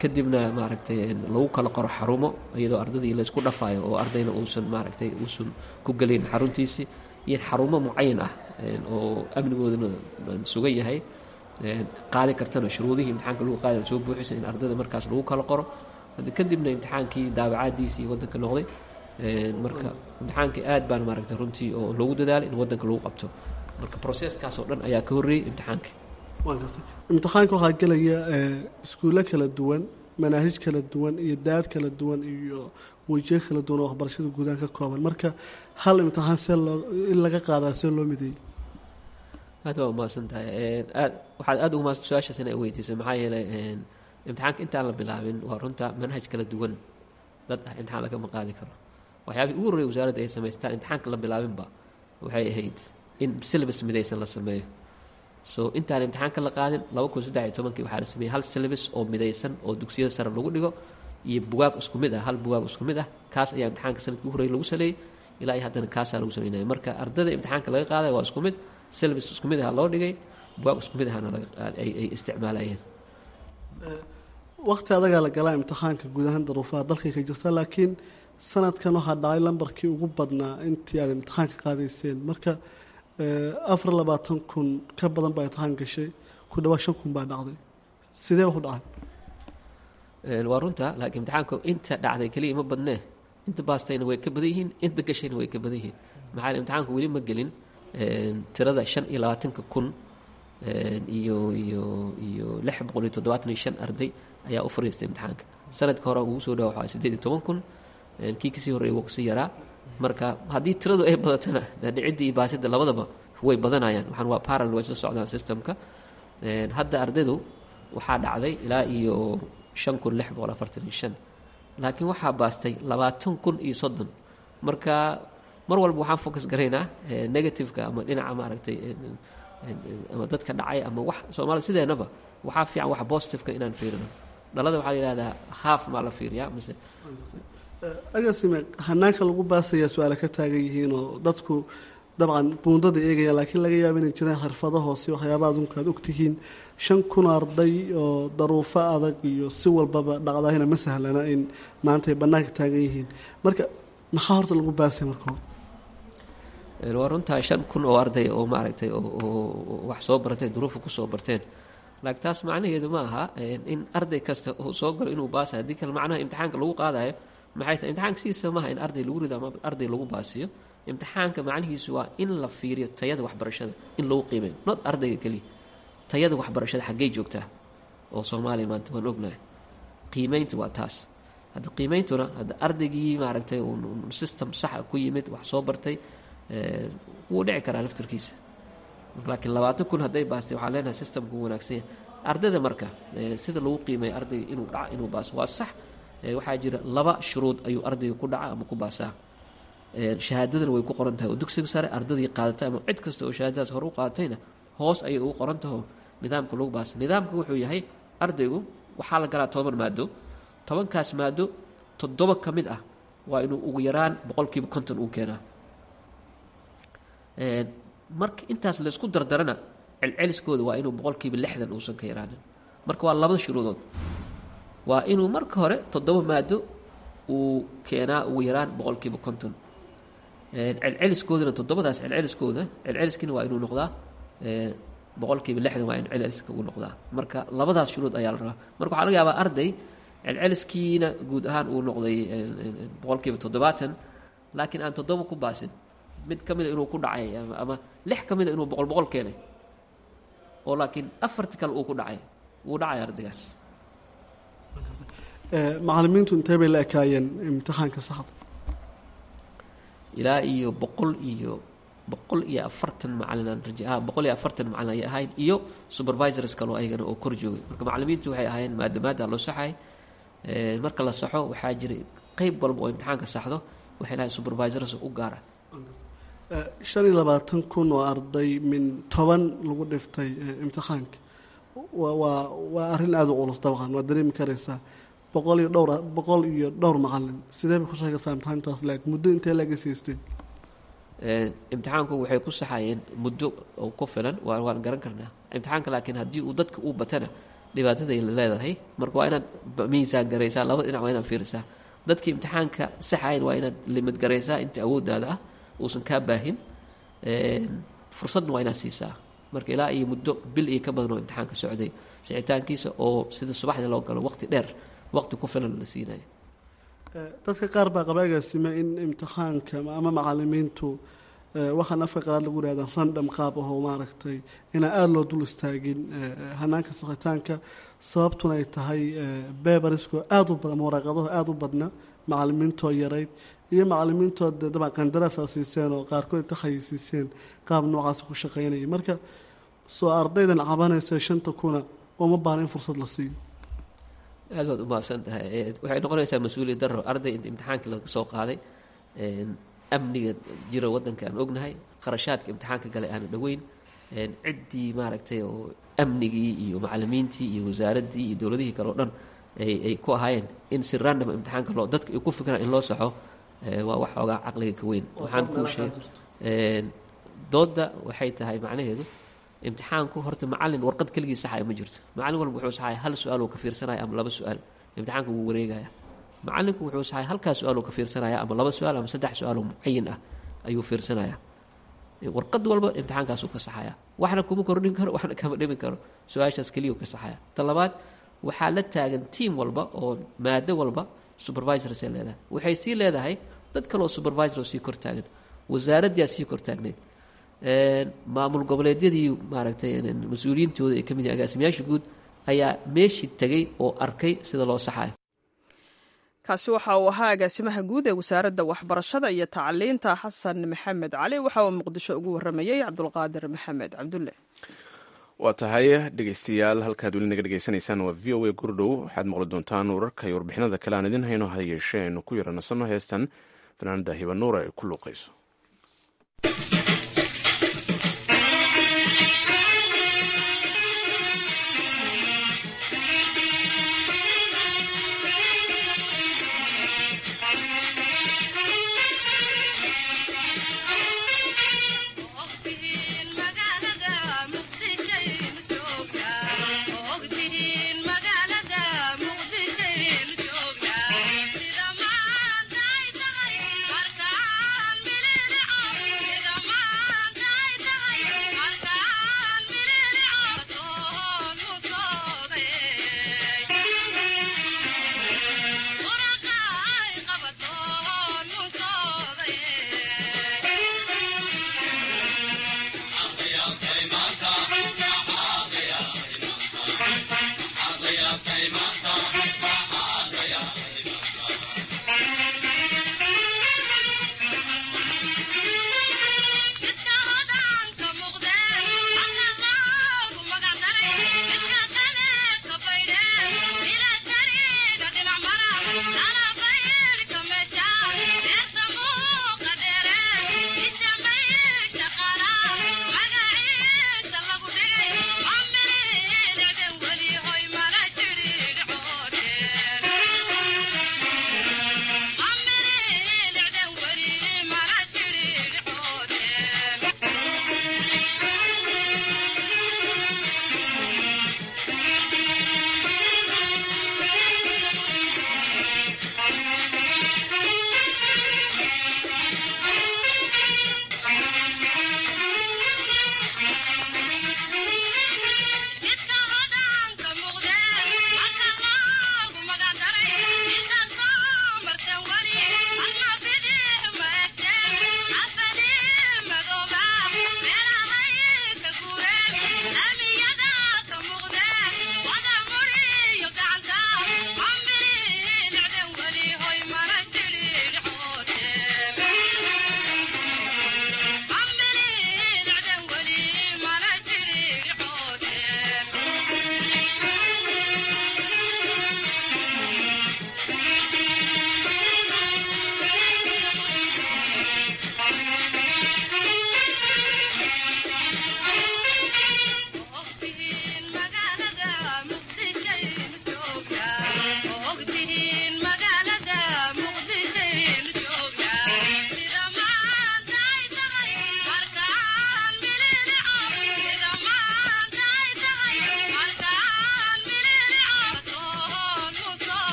kadibna maaragtay lagu kala qoro xarumo iyadoo ardadii laysku dhafayo oo ardayna uusan maaragtay uusan ku gelin xaruntiisii iyo xarumo mucayan ah oo amnigoodana sugan yahay qaadi kartana shuruudihii imtixaanka lagu qaadi soo buuxisa in ardada markaas lagu kala qoro haddi kadibna imtixaankii daabacaadiisii waddanka noqday marka imtixaankii aad baan maaragtay runtii oo loogu dadaalay in waddanka lagu qabto marka processkaas oo dhan ayaa ka horreeyey imtixaanka waa gartay imtixaanka waxaa gelaya iskuulo kala duwan manaahij kala duwan iyo daad kala duwan iyo wejiyo kala duwan oo waxbarashada guudaan ka kooban marka hal imtixaan see loo in laga qaadaa see loo mideeyey aad waa umahadsan tahay aad waxaad aad ugu mahadsan su-aashaas inay weydiisay maxaa yeelay imtixaanka intaan la bilaabin waa runta manhaj kala duwan dad ah imtixaan lagama qaadi karo waxyaabihii ugu horreeyay wasaaradda ay samaystaan imtixaanka la bilaabinba waxay ahayd in syllabus midaysan la sameeyo so intaan imtixaanka la qaadin laba kun saddex iyo tobankii waxaa la sameeyey hal syllabus oo midaysan oo dugsiyada sare lagu dhigo iyo bugaag isku mid ah hal bugaag isku mid ah kaas ayaa imtixaanka sanadkii ugu horreeyay lagu saleeyey ilaa iyo haddana kaasaa lagu saleynaya marka ardada imtixaanka laga qaadaya waa isku mid syllabus isku mid aha loo dhigay bugaag isku mid ahana ay isticmaalayeen waqti adagaa la galaa imtixaanka guud ahaan daruufaha dalkay ka jirta laakiin sanadkan waxaa dhacay lambarkii ugu badnaa intii aad imtixaanka qaadayseen marka afar labaatan kun ka badan baa imtixaan gashay ku dhawaad shan kun baa dhacday sidee wax u dhacay waa runta laakiin imtixaanku inta dhacday keliya ma badnee inta baastayna way ka badan yihiin inta gashayna way ka badan yihiin maxaa imtixaanku weli ma gelin tirada shan iyo labaatanka kun iyo iyo iyo lix boqol iyo toddobaatan iyo shan arday ayaa u fariistay imtixaanka sanadka hore ugu soo dhawa waxaa sideed iyo toban kun kii kasii horreeyay wuu kasii yaraa marka haddii tiradu ay badatana dhicidda iyo baasida labadaba way badanayaan waxaan waa parallel way soo socdaan systemka hadda ardaydu waxaa dhacday ilaa iyo shan kun lix boqol afartan iyo shan laakiin waxaa baastay labaatan kun iyo soddon marka mar walba waxaan focus garaynaa negativeka ama dhinaca maaragtay ama dadka dhacay ama wax soomaalida sideenaba waxaa fiican wax positiveka inaan fiirino dhalada waxaa la yihahdaa haaf maa la fiiriyaa mise agasime hanaanka lagu baasayaa su-aale ka taagan yihiin oo dadku dabcan buundada eegaya laakiin laga yaaba inay jiraan xirfado hoose waxyaaba adunku aad ogtihiin shan kun arday oo daruufo adag iyo si walbaba dhacdaahina ma sahlana in maanta ay bannaanka taagan yihiin marka maxaa horta lagu baasaya marka hore waa runtaa shan kun oo arday oo maaragtay oo wax soo bartay duruufa kusoo barteen laakiin taas macnaheedu ma aha in arday kasta uu soo galo inuu baasa haddii kale macnaha imtixaanka lagu qaadayo maxay tahay imtixaanka sidiisa maaha in arday lagu rido ama arday lagu baasiyo imtixaanka macnihiisu waa in la fiiriyo tayada waxbarashada in lagu qiimeeyo not ardayga keliya tayada waxbarashada xaggey joogtaa oo soomaaliya maanta waan ognahay qiimeyntu waa taas hadda qiimeyntuna hadda ardaygii maaragtay system saxa ku yimid wax soo bartay wuu dhici karaa laftarkiisa laakiin labaatan kun hadday baastay waxaa leenahay systemku u wanaagsan yahay ardayda marka sida lagu qiimeeyo ardayga inuu dhaco inuu baaso waa sax waxaa jira laba shuruud ayuu ardayga ku dhaca ama ku baasaa shahaadadana way ku qoran tahay oo dugsiga sare ardaydii qaadatay ama cid kasta oo shahaadadaas hore u qaadatayna hoos ayay ugu qoran taho nidaamka lagu baasa nidaamka wuxuu yahay ardaygu waxaa la galaa toban maado tobankaas maado toddoba ka mid ah waa inuu ugu yaraan boqolkiiba konton uu keenaa marka intaas laysku dardarana celceliskooda waa inuu boqolkiiba lixdan uusan ka yaraanin marka waa labada shuruudood waa inuu marka hore toddoba maado uu keenaa ugu yaraan boqolkiiba konton celceliskoodana toddobadaas celceliskooda celceliskiina waa inuu noqdaa boqolkiiba lixdan waa in celceliska uu noqdaa marka labadaas shuruud ayaa la rabaa marka waxaa laga yaabaa arday celceliskiina guud ahaan uu noqday boqolkiiba toddobaatan laakiin aan toddoba ku baasin mid ka mida inuu ku dhacay ama lix ka mida inuu boqol boqol keenay oo laakiin afarti kale uu ku dhacay wuu dhacay ardaygaas macalimiintu intee bay la ekaayeen imtixaanka saxda ilaa iyo boqol iyo boqol iyo afartan macalin aan raja boqol iyo afartan macalin ayay ahayd iyo supervisors kaloo ayagana oo kor joogay marka macalimiintu waxay ahaayeen maadamaada loo saxay marka la saxo waxaa jiray qeyb walba oo imtixaanka saxdo waxay lahayn supervisors u gaara shan iyo labaatan kun oo arday min toban lagu dhiftay imtixaanka waa waa arrin aada u culus dabcan waad dareemi karaysaa boqol iyo dhowr boqol iyo dhowr macalin sidee bay ku sheegaysaa imtixaantaas laag muddo intee laga siistay imtixaanku waxay ku saxayeen muddo oo ku filan waa waan garan karnaa imtixaanka laakiin haddii uu dadka uu batana dhibaataday leedahay marka waa inaad miisaan garaysaa labada dhinac waa inaad fiirisaa dadka imtixaanka saxayn waa inaad limid garaysaa inta awooddaada ah uusan kaa baahin fursadna waa inaad siisaa marka ilaa iyo muddo bil iyo ka badan oo imtixaanka socday sixitaankiisa oo sida subaxdii loo galo waqti dheer waqti ku filan la siinayo dadka qaar baa qaba agaasime in imtixaanka ama macalimiintu waxaan afka qalaad lagu ihahda randham qaab ahoo maaragtay inaan aada loo dul istaagin hanaanka sakhitaanka sababtuna ay tahay bebarisko aada u badan waraaqadaho aada u badna macalimiintoo yarayd iyo macalimiintoo dee dabcan qandaraasaa siiseen oo qaarkood inta khayisiiseen qaab noocaas ku shaqaynaya marka soo ardaydan cabanaysa shanta kuna uma baana in fursad la siiyo aad baad u mahadsan tahay waxay noqonaysaa mas-uuliyad daro arday inta imtixaanka laga soo qaaday amniga jira waddanka aan ognahay qarashaadka imtixaanka gale aana dhoweyn ciddii maaragtay oo amnigii iyo macalimiintii iyo wasaaraddii iyo dowladihii kale o dhan ay ku ahaayeen in si random imtixaanka loo dadka ay ku fikiraan in loo saxo waa wax xoogaa caqliga ka weyn waxaan kuu sheeg doodda waxay tahay macnaheedu imtixaanku horta macalin warqad keligii saxaya ma jirto macalin walba wuxuu saxaya hal su-aal oo ka fiirsanaya ama laba su-aal imtixaanka wuu wareegaya macalinku wuxuu saxay halkaa su-aal oo ka fiirsanaya ama laba su-aal ama saddex su-aal oo mucayin ah ayuu fiirsanaya warqad walba imtixaankaasuu ka saxaya waxna kuma kordhin karo waxna kama dhimin karo su-aashaas keliya ka saxaya ta labaad waxaa la taagan tiam walba oo maado walba supervisorsee leedahay waxay sii leedahay dad kaleoo supervisor oo sii kor taagan wasaaraddiaa sii kor taagneyd maamul goboleedyadii maaragtay mas-uuliyiintooda ay ka mid yahin agaasimayaasha guud ayaa meeshii tegey oo arkay sida loo saxayo kaasi waxa uu ahaa agaasimaha guud ee wasaaradda waxbarashada iyo tacliinta xasan maxamed cali waxa uu muqdisho ugu waramayey cabdulqaadir maxamed cabdulle waa tahay dhegeystayaal halkaad weli naga dhegeysanaysaan waa v o a gurdhow waxaad maqli doontaan wararka iyo warbixinada kale aan idin hayno ha yeeshee aynu ku yaranasano heestan fanaanada hibanuura ay ku luuqayso Sida maanta ay tahay markaan bilay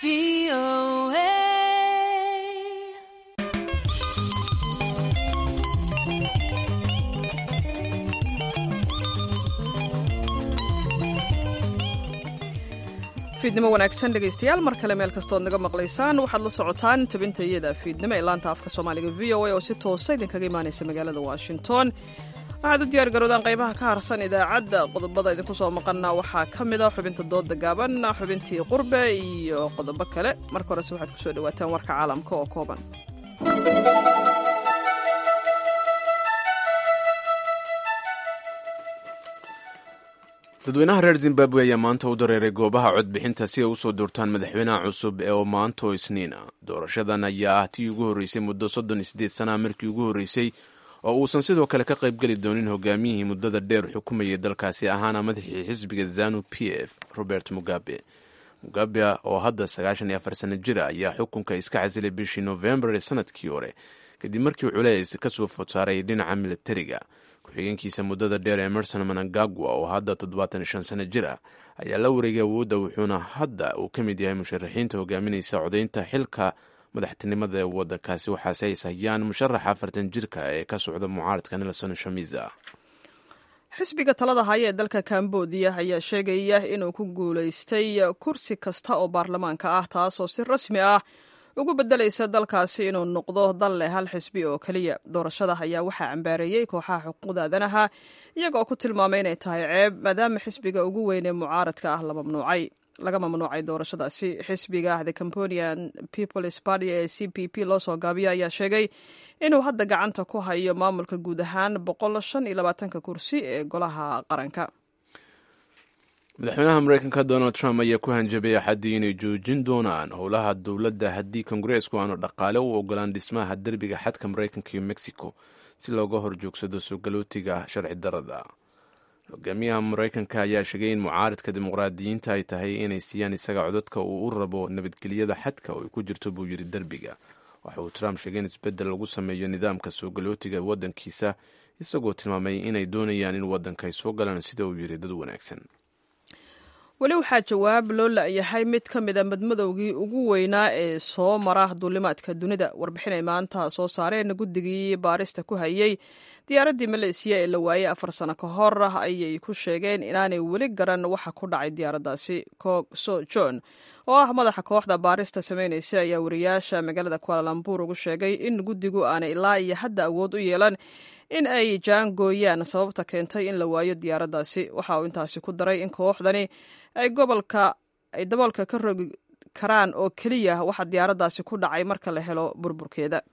fiidnimo wanaagsan dhegaystayaal mar kale meel kastood naga maqlaysaan waxaad la socotaan tabinta iyada fiidnimo ee laanta afka soomaaliga v o a oo si toosa idinkaga imaanaysa magaalada washington waxaad u diyaar garoodaan qaybaha ka harsan idaacadda qodobada idinku soo maqana waxaa ka mid a xubinta dooda gaaban xubintii qurbe iyo qodobo kale marka horese waxaad kusoo dhawaataan warka caalamka oo kooban dadweynaha reer zimbabwe ayaa maanta u dareeray goobaha codbixinta si ay usoo doortaan madaxweynaha cusub ee oo maanto isniina doorashadan ayaa ah tii ugu horreysay muddo soddon iyo sideed sana markii ugu horreysay oo uusan sidoo kale ka qaybgeli doonin hogaamiyihii muddada dheer xukumayay dalkaasi ahaana madaxii xisbiga zanu p f robert mugabe mugabe oo hadda sagaashan iyo afar sano jira ayaa xukunka iska casilay bishii novembar ee sanadkii hore kadib markii culeys kasoo fodsaaray dhinaca militariga ku-xigeenkiisa muddada dheer emerson manangagwa oo hadda toddobaatan shan sano jir ah ayaa la wareegay awoodda wuxuuna hadda uu ka mid yahay musharaxiinta hogaaminaysa codaynta xilka madaxtinimada ee wadankaasi waxaase ay sahayaan musharaxa afartan jirka ee ka socda mucaaradka nelson shamiza xisbiga talada haya ee dalka kambodiya ayaa sheegaya inuu ku guulaystay kursi kasta oo baarlamaanka ah taasoo si rasmi ah ugu bedelaysa dalkaasi inuu noqdo dal leh hal xisbi oo keliya doorashada ayaa waxaa cambaareeyey kooxaha xuquuqda aadanaha iyagoo ku tilmaamay inay tahay ceeb maadaama xisbiga ugu weyn ee mucaaradka ah la mamnuucay laga mamnuucay doorashadaasi xisbiga the camponian peoples party ee c p p loo soo gaabiya ayaa sheegay inuu hadda gacanta ku hayo maamulka guud ahaan boqol shan iyo labaatanka kursi ee golaha qaranka madaxweynaha mareykanka donald trump ayaa ku hanjabay axaddii inay joojin doonaan howlaha dowladda haddii kongareesku aanu dhaqaale u ogolaan dhismaha derbiga xadka mareykanka iyo mexico si looga horjoogsado soo galootiga sharci darada hogaamiyaha mareykanka ayaa sheegay in mucaaridka dimuqraadiyiinta ay tahay inay siiyaan isaga codadka uu u rabo nabadgelyada xadka oo ay ku jirto buu yidhi derbiga waxa uu trump sheegay in isbeddel lagu sameeyo nidaamka soo galootiga waddankiisa isagoo tilmaamay inay doonayaan in waddanka ay soo galaan sida uu yidhi dad wanaagsan weli waxaa jawaab loo la-yahay mid ka mid a madmadowgii ugu weynaa ee soo mara duulimaadka dunida warbixin ay maanta soo saareen guddigii baarista ku hayay diyaaraddii maleysiya ee la waayey afar sano ka hor ayay ku sheegeen inaanay weli garan waxa ku dhacay diyaaraddaasi so john oo ah madaxa kooxda baarista sameynaysa ayaa wariyaasha magaalada kualalambur ugu sheegay in guddigu aanay ilaa iyo hadda awood u yeelan in ay jaangooyaan sababta keentay in la waayo diyaaraddaasi waxa uu intaasi ku daray in kooxdani ay gobolka ay daboolka ka rogi karaan oo keliya waxa diyaaraddaasi ku dhacay marka la helo burburkeeda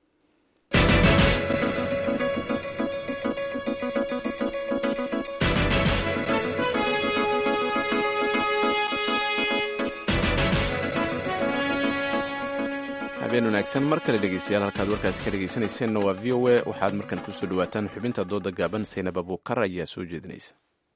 habeen wanaagsan mar kale dhegeystayaal halkaad warkaasi ka dhegeysanayseena waa v o a waxaad markan kusoo dhawaataan xubinta dooda gaaban saynab abuukar ayaa soo jeedinaysa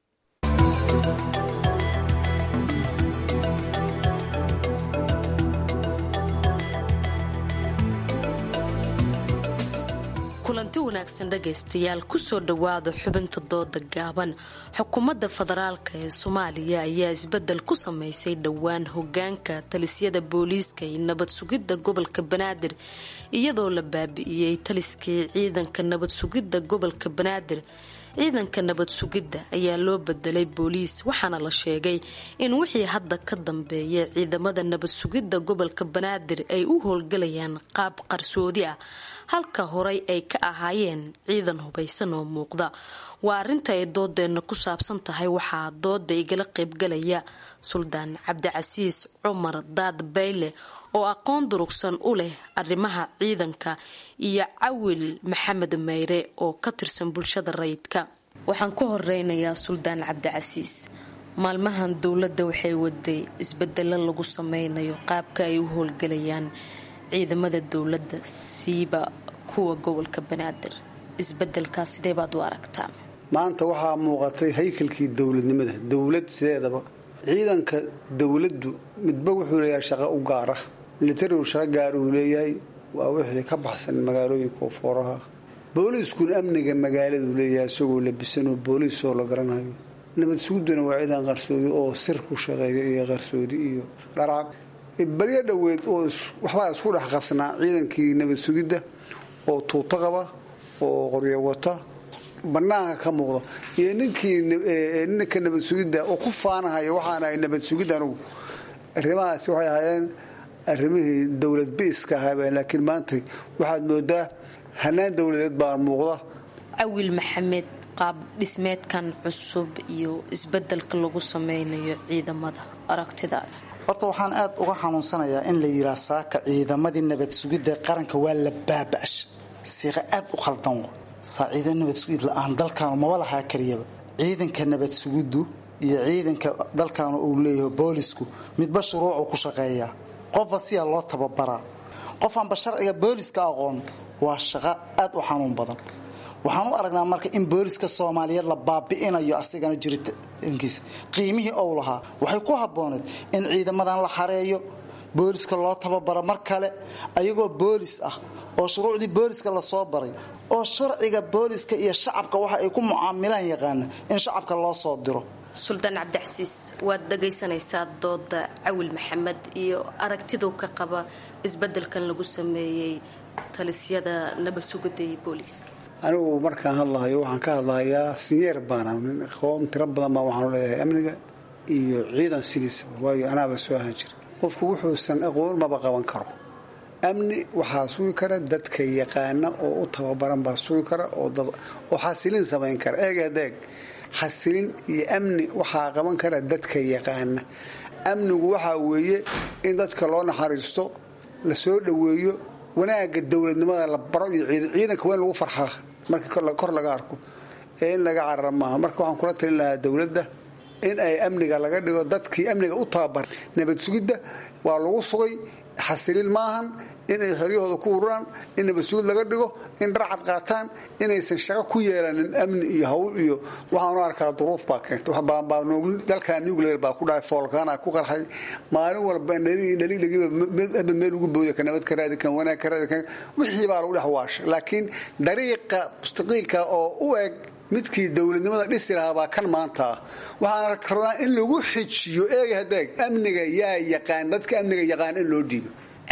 kulanti wanaagsan dhagaystayaal kusoo dhowaada xubinta dooda gaaban xukuumadda federaalk ee soomaaliya ayaa isbedel ku sameysay dhowaan hogaanka talisyada booliiska iyo nabad sugidda gobolka banaadir iyadoo la baabi'iyey taliskii ciidanka nabad sugidda gobolka banaadir ciidanka nabad sugidda ayaa loo bedelay booliis waxaana la sheegay in wixii hadda ka dambeeya ciidamada nabad sugidda gobolka banaadir ay u howlgalayaan qaab qarsoodi ah halka horey ay ka ahaayeen ciidan hubaysan oo muuqda waa arrinta ay doodeenna ku saabsan tahay waxaa dooda igala qaybgalaya suldaan cabdicasiis cumar daad bayle oo aqoon durugsan u leh arrimaha ciidanka iyo cawil maxamed meyre oo ka tirsan bulshada rayidka waxaan ku horeynayaa suldaan cabdicasiis maalmahan dowladda waxay waday isbedelo lagu sameynayo qaabka ay u howlgalayaan ciidamada dowladda siiba kuwa gobolka banaadir isbedelkaas sidee baad u aragtaa maanta waxaa muuqatay haykalkii dowladnimada dowlad sideedaba ciidanka dowladdu midba wuxuu leeyahay shaqo u gaara militarigu shaqo gaar uu leeyahay waa wixii ka baxsan magaalooyinka fooraha booliiskuna amniga magaaladuu leeyahay isagoo labisanoo booliisoo la garanayo nabad suguduna waa ciidan qarsoodi oo sir ku shaqeeya iyo qarsoodi iyo dharaaq baryo dhoweed oo waxbaa isku dhex qasnaa ciidankii nabad sugidda oo tuuto qaba oo qoryo wata banaanka ka muuqda iyo ninkii ninka nabad sugidda oo ku faanahaya waxaana ay nabad sugid anugu arrimahaasi waxay ahaayeen arrimihii dowlad biiska ahaabeen laakiin maanta waxaad moodaa hanaan dowladeed baa muuqda cawil maxamed qaab dhismeedkan cusub iyo isbedelka lagu sameynayo ciidamada aragtidaada horta waxaan aad uga xanuunsanayaa in la yiraa saaka ciidamadii nabad sugidda qaranka waa la baaba'sha siiqa aad u khaldan wa saa ciidan nabad sugid la-aan dalkaanu maba lahaa kariyaba ciidanka nabad sugiddu iyo ciidanka dalkaanu uu leeyahay boolisku midba shuruucuu ku shaqeeyaa qofba siyaa loo tababaraa qofaanba sharciga booliska aqoon waa shaqo aad u xanuun badan waxaan u aragnaa marka in booliska soomaaliyeed la baabi'inayo asigana jiritaankiisa qiimihii ou lahaa waxay ku habbooneed in ciidamadan la xareeyo booliska loo tababaro mar kale ayagoo boolis ah oo shuruucdii booliska lasoo baray oo sharciga booliska iyo shacabka waxa ay ku mucaamilaan yaqaana in shacabka loo soo diro suldaan cabdicasiis waad dhagaysanaysaa dooda cawil maxamed iyo aragtiduu ka qaba isbedelkan lagu sameeyey talisyada nabasugida iyo booliiska anigu markaan hadlahayo waxaan ka hadlahayaa sinyeer baana nin aqoon tiro badan baa waxaanu leeyahay amniga iyo ciidan sidiisaba waayo anaaba soo ahaan jira qofku wuxuusan aqoon maba qaban karo amni waxaa sugi kara dadka yaqaana oo u tababaran baa sugi kara oo xasilin samayn kara eegeedeeg xasilin iyo amni waxaa qaban kara dadka yaqaana amnigu waxaa weeye in dadka loo naxariisto la soo dhoweeyo wanaaga dowladnimada la baro iyo ciidanka waa in lagu farxaa marka kor laga arko ee in laga carara maaha marka waxaan kula talin lahaa dowladda in ay amniga laga dhigo dadkii amniga u tababar nabad sugidda waa lagu sugay xasilin maahan inay xoryahooda ku ururaan in nabadsuud laga dhigo in dharcad qaataan inaysan shaqo ku yeelanin amni iyo hawl iyo waxaanu arkaa duruuf baa keentay dalka nuclear baa ku dhahay foolkaana ku qarxay maalin walba dhaliilagiiba meel ugu booda ka nabad ka raadi kan wanaag ka raadi kan wixii baa lagu dhex waashay laakiin dariiqa mustaqiilka oo u eg midkii dowladnimada dhisi lahaa baa kan maanta ah waxaana rabaa in lagu xijiyo eega hadeeg amniga yaa yaqaan dadka amniga yaqaan in loo dhiibo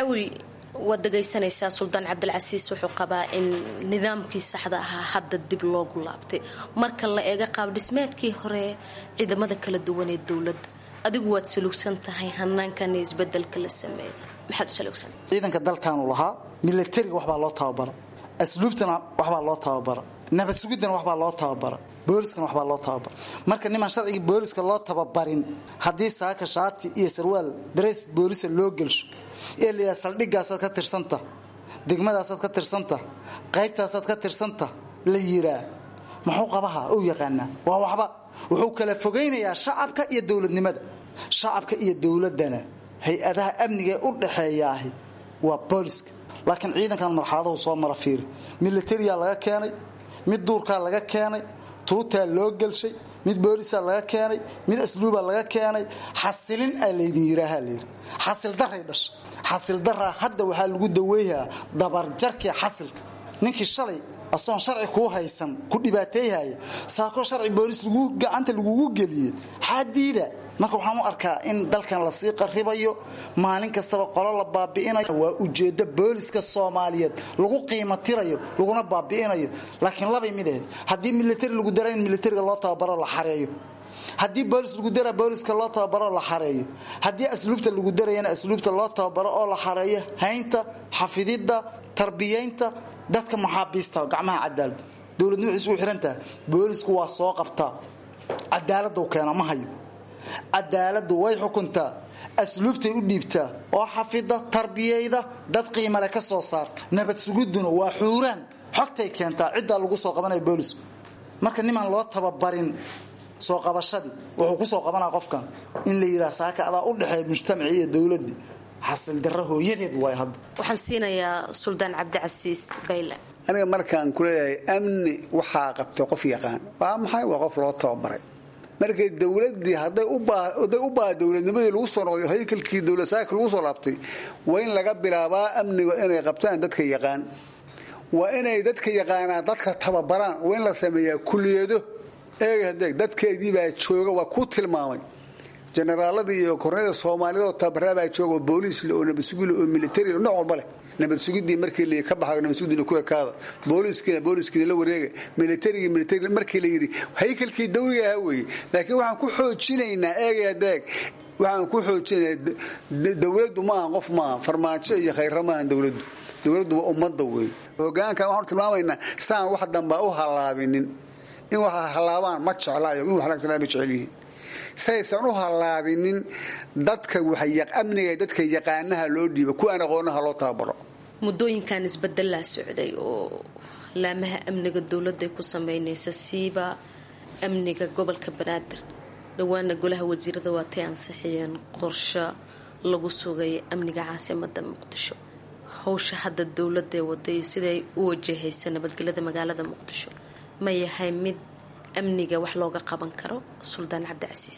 waad dhagaysanaysaa suldaan cabdilcasiis wuxuu qabaa in nidaamkii saxda ahaa hadda dib loogu laabtay marka la eega qaab dhismeedkii hore ciidamada kala duwan ee dowladda adigu waad salugsan tahay hanaankan isbedelka la sameeyay maxaad u salugsan ciidanka dalkaanu lahaa milatariga waxbaa loo tababara asluubtana waxbaa loo tababara nabad sugiddana waxbaa loo tababara booliskana waxbaa loo tababara marka nimaan sharcigii booliska loo tababarin haddii saaka shaati iyo sarwaal dareys boolisa loo gelsho ee layaa saldhigaasaad ka tirsanta degmadaasaad ka tirsanta qaybtaasaad ka tirsanta la yiraa muxuu qabaha u yaqaanaa waa waxba wuxuu kala fogaynayaa shacabka iyo dowladnimada shacabka iyo dowladana hay-adaha amnigaee u dhaxeeyaahi waa booliska laakiin ciidankan marxaladahu soo mara fiiri militariyaa laga keenay mid duurkaa laga keenay tuutaa loo gelshay mid boolisaa laga keenay mid asluubaa laga keenay xasilin aa laydin yiraaha layidhi xasil daray dhasha xasil daraa hadda waxaa lagu daweyhaa dabarjarkii xasilka ninkii shalay asoon sharci kuu haysan ku dhibaateeyhaya saakoo sharci boolis gacanta lagugu geliyey xaadiida marka waxaan u arkaa in dalkan lasii qaribayo maalin kastaba qolo la baabi'inayo waa ujeeddo booliska soomaaliyeed lagu qiimo tirayo laguna baabi'inayo laakiin labay mid ahayd haddii militari lagu dara in militariga loo tababaro la xareeyo haddii boolis lagu dara booliska loo tababaro la xareeyo haddii asluubta lagu darayana asluubta loo tababaro oo la xareeyo haynta xafididda tarbiyaynta dadka maxaabiista gacmaha cadaalad dowladnimo waxay isugu xirantaha boolisku waa soo qabtaa cadaaladuu keena ma hayo cadaaladdu way xukuntaa asluubtay u dhiibtaa oo xafida tarbiyayda dad qiimale ka soo saarta nabad sugudduna waa xuuraan xogtay keentaa ciddaa lagu soo qabanaya boolisku marka nimaan loo tababarin soo qabashadii wuxuu ku soo qabanaa qofkan in la yidhaha saaka adaa u dhexeeya mujtamacii iyo dowladdii xasil darro hooyadeed waay hadda waxaan siinayaa suldaan cabdicasiis bayle aniga markaan ku leeyahay amni waxaa qabtay qof yaqaan waa maxay waa qof loo tababaray markay dowladii haday u baa dowladnimadii lagu soo noqday haykalkii dowladsaaka lagu soo laabtay waa in laga bilaabaa amniga inay qabtaan dadka yaqaan waa inay dadka yaqaanaan dadka tababaraan waa in la sameeyaa kuliyado eega hadeeg dadkeedii baa jooga waa ku tilmaamay generaaladii iyo korneyda soomaalida oo tabaraabaa jooga oo booliisle oo nabadsugile oo militari nooc walba leh nabadsugidii markii la ka baxayo nabadsugidina ku ekaada booliiskiina booliiskiina la wareega militarigii militari markii la yidhi haykalkii dawliga ahaa weeye laakiin waxaan ku xoojinaynaa eegaya deeg waxaan ku xoojinaynaa dowladdu maaha qof maaha farmaajo iyo khayra maaha dowladdu dowladdu waa ummadda weeye hogaankan waxaanu tilmaamaynaa saan wax dambaa u hallaabinin in wax hallaabaan ma jeclaayo in wax laagsanaa ma jecel yihiin saysan u hallaabinin dadka amniga dadka yaqaanaha loo dhiiba kuwaan aqoonaha loo tababaro muddooyinkan isbedelaa socday oo laamaha amniga dowladday ku sameynaysa siiba amniga gobolka banaadir dhowaana golaha wasiirada waatay ansixiyeen qorsho lagu sugay amniga caasimada muqdisho howsha hadda dowladee waday siday u wajahaysa nabadgelyada magaalada muqdisho ma yahay mid amniga wax looga qaban karo suldaan cabdicasiis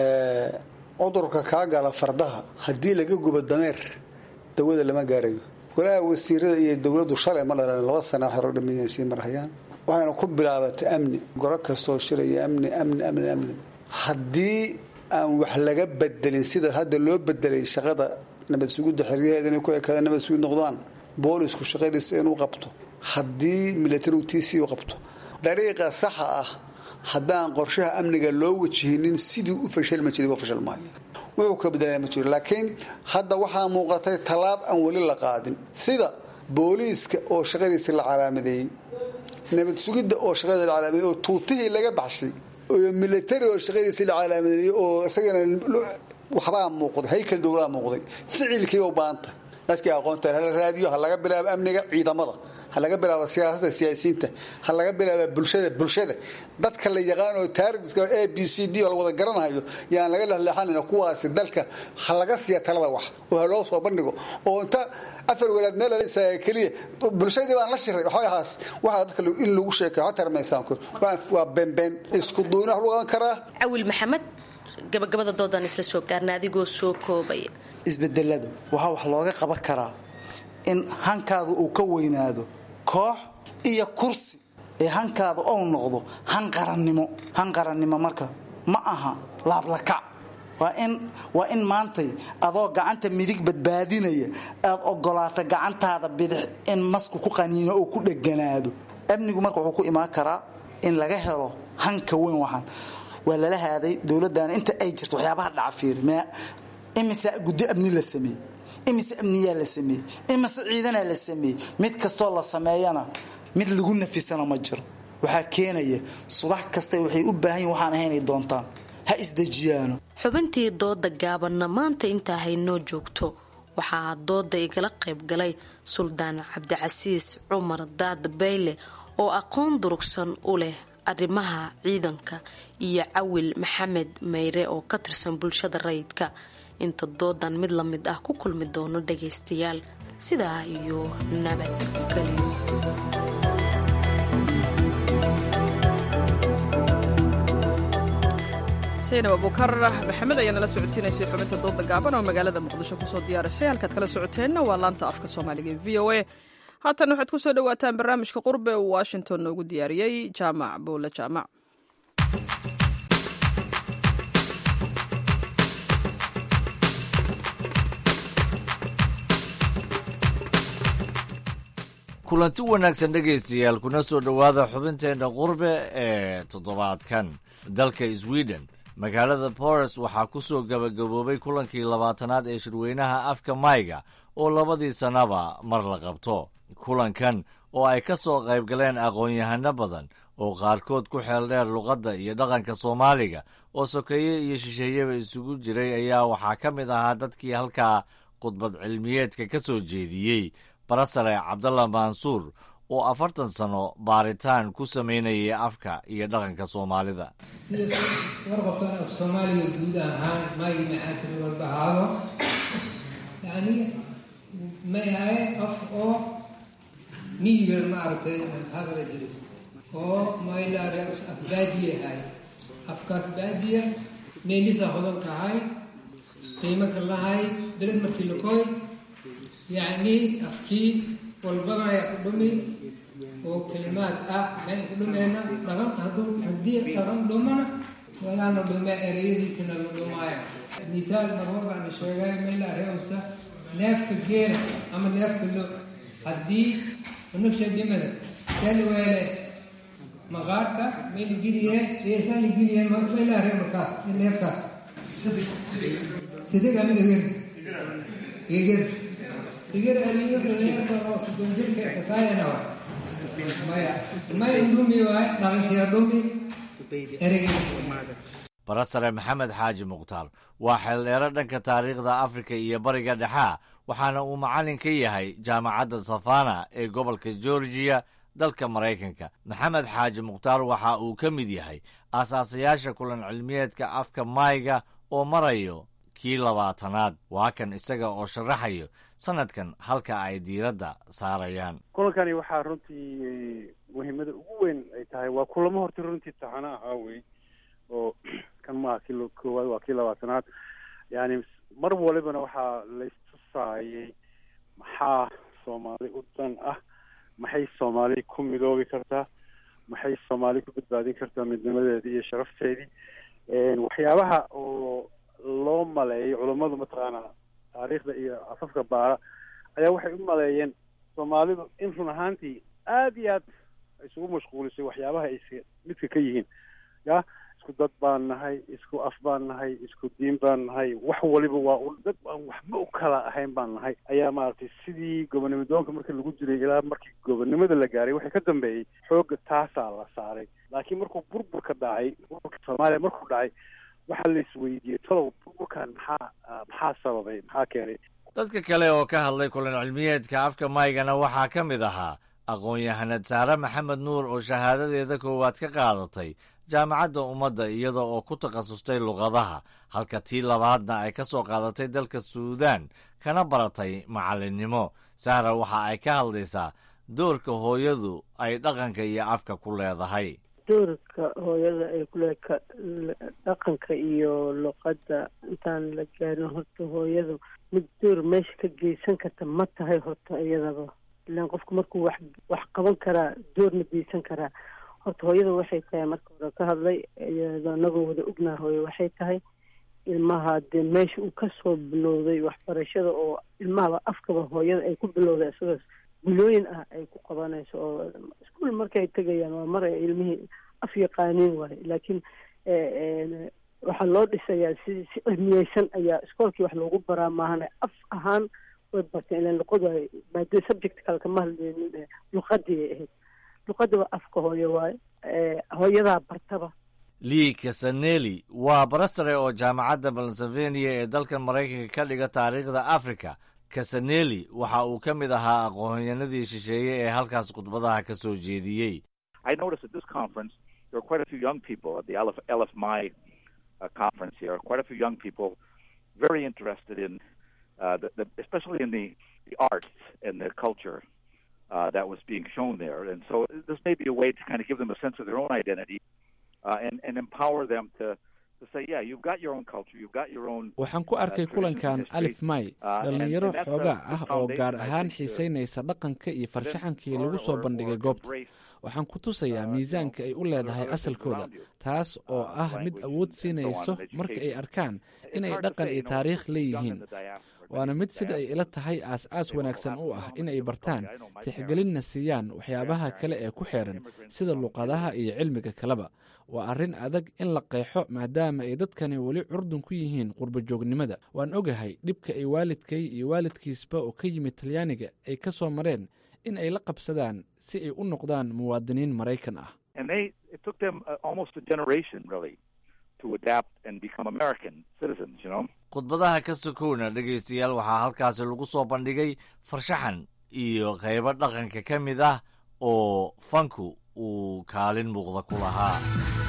cudurka kaa gala fardaha haddii laga gubo dameer dawada lama gaarayo golaha wasiirada iyo dowladdu shalay ma dhalan laba sana waxay rog dhameeyeen sii marhayaan waxayna ku bilaabatay amni goro kastoo shiraya amni amni amni amni haddii aan wax laga bedelin sida hadda loo bedelay shaqada nabad sugidda xeryaheeda inay ku ekaada nabad sugid noqdaan boolisku shaqadiisa inuu qabto haddii militarigu tiisii u qabto dariiqa saxa ah haddaan qorshaha amniga loo wajihinin sidii u fashalma jiray waa fashal maayo wuxuu ka bedelaya ma jiro laakiin hadda waxaa muuqatay tallaab aan weli la qaadin sida booliiska oo shaqadiisa la calaamadeeyey nabad sugidda oo shaqadiisa la calaamadeeyey oo tuutihii laga baxshay oo militari oo shaqadiisa la calaamadeeyey oo isagana waxbaa muuqday haykal dowlaa muuqday ficilkiiba u baahanta dadkii aqoonta hala raadiyo ha laga bilaabo amniga ciidamada ha laga bilaabo siyaasada siyaasiyiinta ha laga bilaabo bulshada bulshada dadka la yaqaano taariska a b c d oo la wada garanayo yaan laga lehleexanayna kuwaasi dalka ha laga siiya talada wax oo ha loo soo bandhigo oo inta afar walaad meel keliya bulshadii baan la shiray waxbay ahaas waxaa dadka in lagu sheekayo ha tarmaysaanku waa beenbeen isku duuni wax lagu qaban karaa cawil maxamed gabagabada doodaan isla soo gaarna adigoo soo koobaya isbedeladu waxaa wax looga qaban karaa in hankaadu uu ka weynaado koox iyo kursi ee hankaadu ou noqdo han qarannimo han qarannimo marka ma aha laablakac waa in maantay adoo gacanta midig badbaadinaya aad ogolaato gacantaada bidix in masku ku qaniino oo ku dheganaado amnigu marka wuxuu ku imaan karaa in laga helo hanka weyn waxaan waa lala haaday dowladdan inta ay jirto waxyaabaha dhaca fiiri imise guddo amni la sameeyey imise amniyaa la sameeyey imise ciidanaa la sameeyey mid kastoo la sameeyana mid lagu nafisana ma jiro waxaa keenaya subax kasta waxay u baahan yihin waxaan ahaynay doontaan ha isdejiyaano xubintii dooda gaabanna maanta intaa haynoo joogto waxaa dooda igala qayb galay suldaan cabdicasiis cumar daad bayle oo aqoon durugsan u leh arrimaha ciidanka iyo cawil maxamed meyre oo ka tirsan bulshada rayidka inta doodan mid la mid ah ku kulmi doono dhagaystayaal sidaa iyo nabadgelyo saynab abukar maxamed ayaa nala socodsiinaysay xubinta dooda gaaban oo magaalada muqdisho kusoo diyaarisay halkaad kala socoteenna waa laanta afka soomaaliga ee v o a haatan waxaad ku soo dhowaataan barnaamijka qurbe uu washington noogu diyaariyey jaamac buule jaamac kulanti wanaagsan dhegaystayaal kuna soo dhowaada xubinteenna qurbe ee toddobaadkan dalka sweden magaalada boris waxaa ku soo gabagaboobay kulankii labaatanaad ee shirweynaha afka mayga oo labadii sannaba mar la qabto kulankan oo ay ka soo qayb galeen aqoon-yahano badan oo qaarkood ku xeel dheer luqadda iyo dhaqanka soomaaliga oo sokeeye iyo shisheeyeba isugu jiray ayaa waxaa ka mid ahaa dadkii halkaa khudbad cilmiyeedka ka soo jeediyey barasare cabdalla mansuur oo afartan sano baaritaan ku samaynayay afka iyo dhaqanka soomaalida sida warqabtan af soomaaliga guud ahaan maagi maxaakil walba ahaado yani may ahay af oo miyiga maaragtay hadala jiray oo maylaare af baadiye ahay afkaas baadiya meelisa hodanka ahay qiimo ka lahay beled markii lakoy yacni afkii walbadaya ku dhumi oo kalimaad ah maxay ku dhumeena dhaqan hadduu haddii dhaqan dhumana walaana dhume ereyadiisana la dhumaayo misaal marmar baan sheegay meela reewsa neefka geela ama neefka lo haddii nafsha dhimada sal weele maqaarka mayla geliye eesaan la geliye meela reew markaas neefkaas sidig ama igir igir igir aliyo neefka oo soddon jirka kasaayana wa maya maya dhumi waay dhaqankiya dhumi barasare maxamed xaaji mukhtaar waa xeeldheero dhanka taariikhda afrika iyo bariga dhexaa waxaana uu macallin ka yahay jaamacadda safana ee gobolka georgiya dalka maraykanka maxamed xaaji mukhtaar waxa uu ka mid yahay aasaasayaasha kulan cilmiyeedka afka maayga oo marayo kii labaatanaad waa kan isaga oo sharaxayo sanadkan halka ay diiradda saarayaan kulankani waxaa runtii muhiimada ugu weyn ay tahay waa kulamo horta runtii taxano ahaa wey oo kan maaha kii koowaad waa kii labaatanaad yani mar walibana waxaa laystusaayay maxaa soomaali u dan ah maxay soomaali ku midoobi kartaa maxay soomaali ku badbaadin kartaa midnimadeedii iyo sharafteedii waxyaabaha oo loo maleeyo culummadu mataqaana taariikhda iyo afafka baara ayaa waxay u maleeyeen soomaalidu in run ahaantii aada iyo aad isugu mashquulisay waxyaabaha ay midka ka yihiin ya isku dad baan nahay isku af baan nahay isku diin baan nahay wax waliba waa u dad aan waxba u kala ahayn baan nahay ayaa maaragtay sidii gobonimo doonka markii lagu jiray ilaa markii gobonimada la gaaray waxay ka dambeeyey xoogga taasaa la saaray laakiin markuu burburka dhacay burburka soomaaliya markuu dhacay waxaa la isweydiiyey talow burburkan maxaa maxaa sababay maxaa keenay dadka kale oo ka hadlay kulan cilmiyeedka afka maygana waxaa ka mid ahaa aqoon-yahanad saare maxamed nuur oo shahaadadeeda koowaad ka qaadatay jaamacadda ummadda iyada oo ku takhasustay luqadaha halka tii labaadna ay ka soo qaadatay dalka suudaan kana baratay macallinnimo sahra waxa ay ka hadlaysaa doorka hooyadu ay dhaqanka iyo afka ku leedahay doorka hooyada ay ku leedahay dhaqanka iyo luqadda intaan la gaarin horta hooyadu mid door meesha ka geysan karta ma tahay horta iyadaba ilaan qofku markuu wax wax qaban karaa doorna geysan karaa horta hooyada waxay tahay marka hore ka hadlay iyadoo anagoo wada ognaa hooyo waxay tahay ilmaha dee meesha uu kasoo bilowday waxbarashada oo ilmahaba afkaba hooyada ay ku bilowday isagoo bilooyin ah ay ku qabanayso oo iskuol markay tegayaan waa mar ay ilmihii af yaqaaniin waayo laakiin waxaa loo dhisayaa si si cilmiyeysan ayaa iskoolkii wax loogu baraa maahane af ahaan way barteen ilan luqadu ay maadada subject kale kama hadleynin luqadii ay ahayd luqada waa afka hooyo waayo hooyadaa bartaba lii kasaneli waa barasare oo jaamacadda pennsylvania ee dalkan maraykanka ka dhiga taariikhda africa kasaneli waxa uu ka mid ahaa aqoonyahanadii shisheeye ee halkaas khudbadaha ka soo jeediyey I noticed at this conference there were quite a few young people at the LF, LFMI uh, conference here. Quite a few young people, very interested in, uh, the, the, especially in the, the arts and the culture uh, that was being shown there. And so this may be a way to kind of give them a sense of their own identity uh, and, and empower them to, to say, yeah, you've got your own culture, you've got your own. waxaan ku arkay kulankan alif may dhallinyaro xoogaa ah oo gaar ahaan xiisaynaysa dhaqanka iyo farshaxankii lagu soo bandhigay goobta waxaan ku tusayaa miisaanka ay u leedahay asalkooda taas oo ah mid awood siinayso marka ay arkaan inay dhaqan iyo taariikh leeyihiin waana mid sida ay ila tahay aas-aas wanaagsan u ah in ay bartaan tixgelinna siiyaan waxyaabaha kale ee ku xeeran sida luqadaha iyo cilmiga kaleba waa arrin adag in la qeexo maadaama ay dadkani weli curdun ku yihiin qurbajoognimada waan ogahay dhibka ay waalidkay iyo waalidkiisba oo ka yimid talyaaniga ay ka soo mareen in ay la qabsadaan si ay u noqdaan muwaadiniin maraykan ah And they, it took them uh, almost a generation, really, to adapt and become American citizens, you know? khudbadaha ka sokowna dhegaystayaal waxaa halkaasi lagu soo bandhigay farshaxan iyo qaybo dhaqanka ka mid ah oo fanku uu kaalin muuqda ku lahaa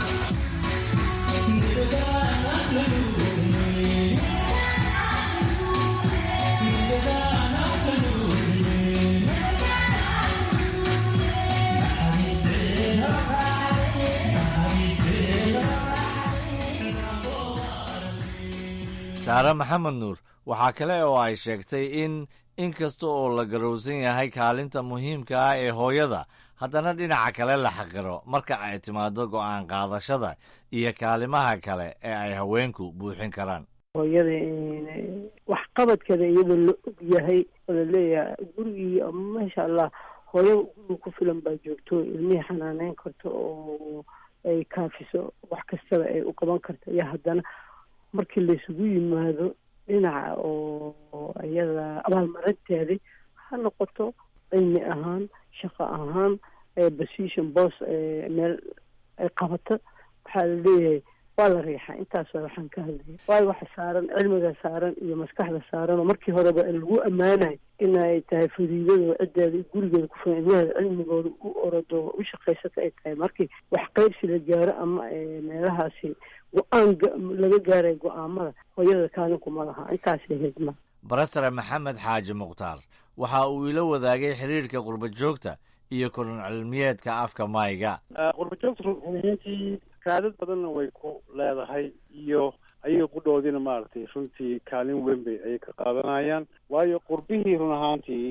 saare maxamed nuur waxaa kale oo ay sheegtay in in kasta oo la garowsan yahay kaalinta muhiimka ah ee hooyada haddana dhinaca kale la xaqiro marka ay timaado go'aan qaadashada iyo kaalimaha kale ee ay haweenku buuxin karaan hooyada waxqabadkeeda iyadoo la og yahay oo laleeyahay gurigii maasha allah hooyada guriga ku filan baa joogto ilmihii xanaaneyn karto oo ay kaafiso wax kastaba ay u qaban karto iyo haddana markii laysugu yimaado dhinaca oo iyada abaalmarinteedii ha noqoto cilmi ahaan shaqo ahaan position bos meel ay qabato waxaa la leeyahay waa la riixaa intaas waa waxaan ka hadlaya waayo waxa saaran cilmiga saaran iyo maskaxda saaran oo markii horeba lagu ammaanayo inay tahay fadiidada ciddeeda gurigeeda ku filan ilmaheeda cilmigooda u orodo u shaqaysata ay tahay markii wax qaybsi la gaaro ama meelahaasi go-aan laga gaaray go-aamada hooyada kaalinkuma laha intaasay hidma barasare maxamed xaaji mukhtaar waxa uu ila wadaagay xiriirka qurba joogta iyo kulun cilmiyeedka afka mayga qurba joogta runahaantii raadad badanna way ku leedahay iyo ayaga qudhoodiina maaragtay runtii kaalin weyn bay ayay ka qaadanayaan waayo qurbihii run ahaantii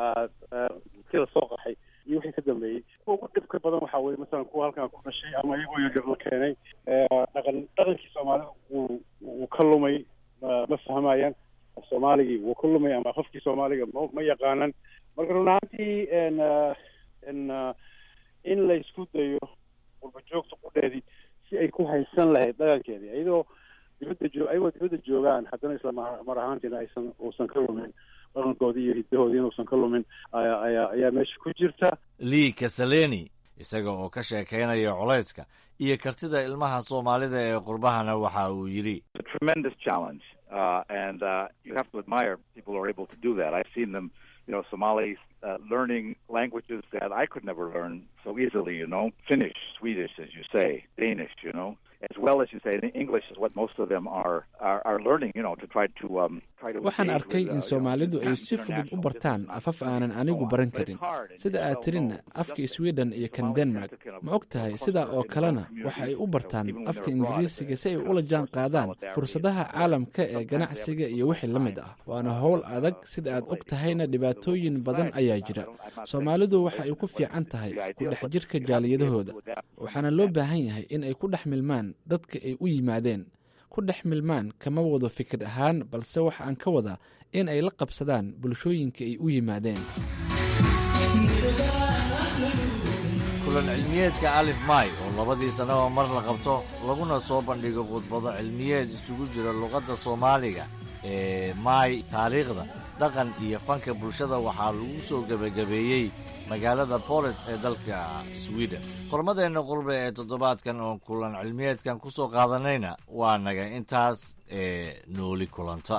kii lasoo qaxay iyo wixii ka dambeeyey kuwa ugu dhibka badan waxaa weye masalan kuwa halkan ku dhashay ama iyagoo yaryar la keenay dhaqan dhaqankii soomaalida uu uu ka lumay ma fahmayaan soomaaligii wuu ka lumay ama qofkii soomaaliga ma ma yaqaanan marka run ahaantii n in la isku dayo qurba joogta qudheedii si ay ku haysan lahayd dhaqankeedii iyadoo dibadda joo ayagoo dibadda joogaan haddana isla mar ahaantiina aysan uusan ka lumin dhaqankoodii iyo hiddahoodii inuusan ka lumin ayaa ayaa ayaa meesha ku jirta lii kasaleni isaga oo ka sheekaynaya culayska iyo kartida ilmaha soomaalida ee qurbahana waxa uu yidhi tremendous challenge uh, and uh, you have to admire people who are able to do that i've seen them you know somalis uh, learning languages that i could never learn so easily you know finnish swedish as you say danish you know as well as you say english is what most of them are are, are learning you know to try to um try to waxaan arkay in soomaalidu ay si fudud u bartaan afaf aanan anigu baran karin sida aad tirina afka sweden iyo kan denmark ma og tahay sidaa oo kalena waxa ay u bartaan afka ingiriisiga si ay ula jaan qaadaan fursadaha caalamka ee ganacsiga iyo wixii la mid ah waana howl adag sida aad og tahayna dhibaatooyin badan ayaa jira soomaalidu waxa ay ku fiican tahay ku dhex jirka jaaliyadahooda waxaana loo baahan yahay in ay ku dhex milmaan dadka ay u yimaadeen ku dhex milmaan kama wado fikir ahaan balse waxa aan ka wadaa in ay la qabsadaan bulshooyinka ay u yimaadeen kulan cilmiyeedka alif may oo labadii sannaba mar la qabto laguna soo bandhigo khudbado cilmiyeed isugu jira luqadda soomaaliga ee maay taariikhda dhaqan iyo fanka bulshada waxaa lagu soo gebagabeeyey magaalada bolis ee dalka sweden qormadeenna qurbe ee toddobaadkan oo kulan cilmiyeedkan ku soo qaadanayna waa naga intaas ee nooli kulanta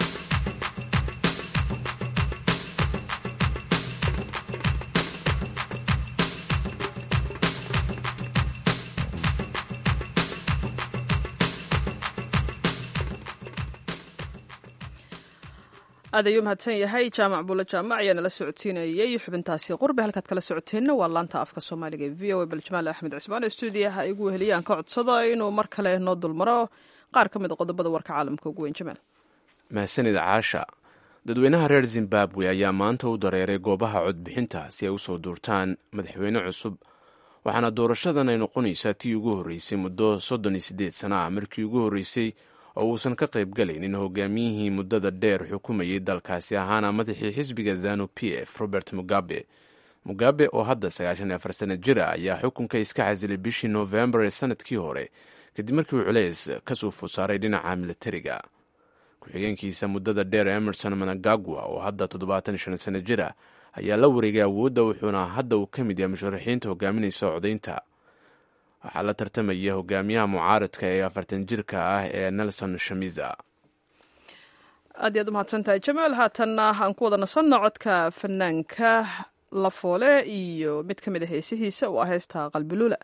aad ayuu mahadsan yahay jaamac buulle jaamac ayaa nala socodsiinayay xubintaasi qurbe halkaad kala socoteenna waa laanta afka soomaaliga ee v o a baljamaal axmed cismaan ee stuudiyaha igu weheliyaan ka codsado inuu mar kale noo dulmaro qaar ka mid a qodobada warka caalamka ugu weyn jamaal mahadsanid caasha dadweynaha reer zimbabwe ayaa maanta u dareeray goobaha codbixinta si ay usoo duurtaan madaxweyne cusub waxaana doorashadan ay noqonaysaa tii ugu horreysay muddo soddon iyo siddeed sana ah markii ugu horreysay oo uusan ka qayb galaynin hogaamiyihii muddada dheer xukumayay dalkaasi ahaana madaxii xisbiga zanu p f robert mugabe mugabe oo hadda sagaashan iyo afar sana jira ayaa xukunka iska casilay bishii noofembar ee sanadkii hore kadib markii uu culeys ka soo fusaaray dhinaca militariga ku-xigeenkiisa muddada dheer emerson managagwa oo hadda toddobaatan shan sano jira ayaa la wareegay awoodda wuxuuna hadda uu ka mid yahay musharaxiinta hogaaminaysa codaynta waxaa la tartamaya hogaamiyaha mucaaradka ee afartan jirka ah ee nelson shamiza aad iyaad u mahadsantahay jamaal haatanna aan ku wada nasanno codka fanaanka lafoole iyo mid ka mid a heesihiisa oo ah heesta qalbiluula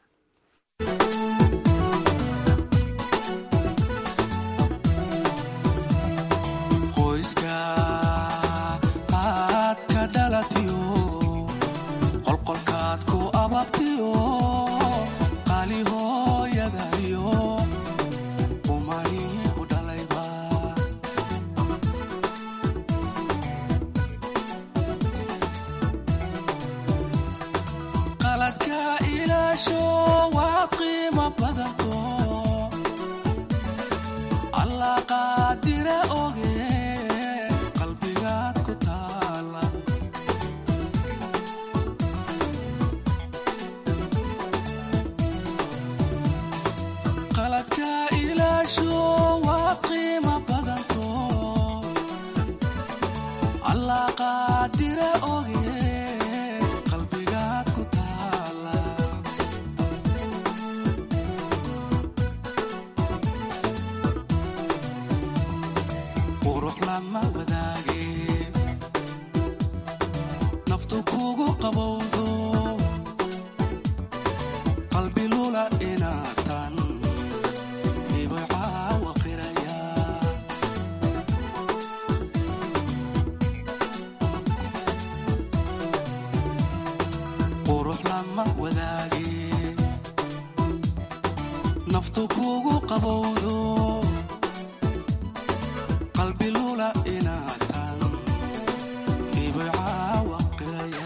qaladka ilaasho waa qiimo naftu kugu qabowdo qalbi lula inaatan ibay caawa qiraya qurux lama wadaage naftu kugu qabowdo qalbi lula inaatan ibay caawa qiraya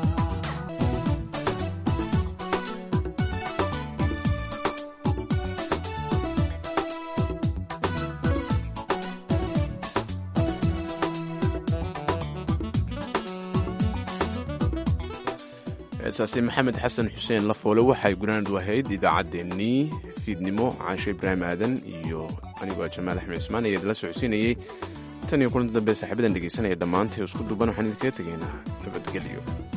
heesaasi maxamed xasan xuseen lafoole waxay gunaanad ahayd idaacaddeenii fiidnimo caashe ibraahim aadan iyo anigoo jamaal axmed cismaan ayaa idinla socodsiinayey tan iyo kulanti dambe saaxiibadan dhegaysanaya dhammaantay isku duuban waxaan idinkaga tegaynaa nabadgelyo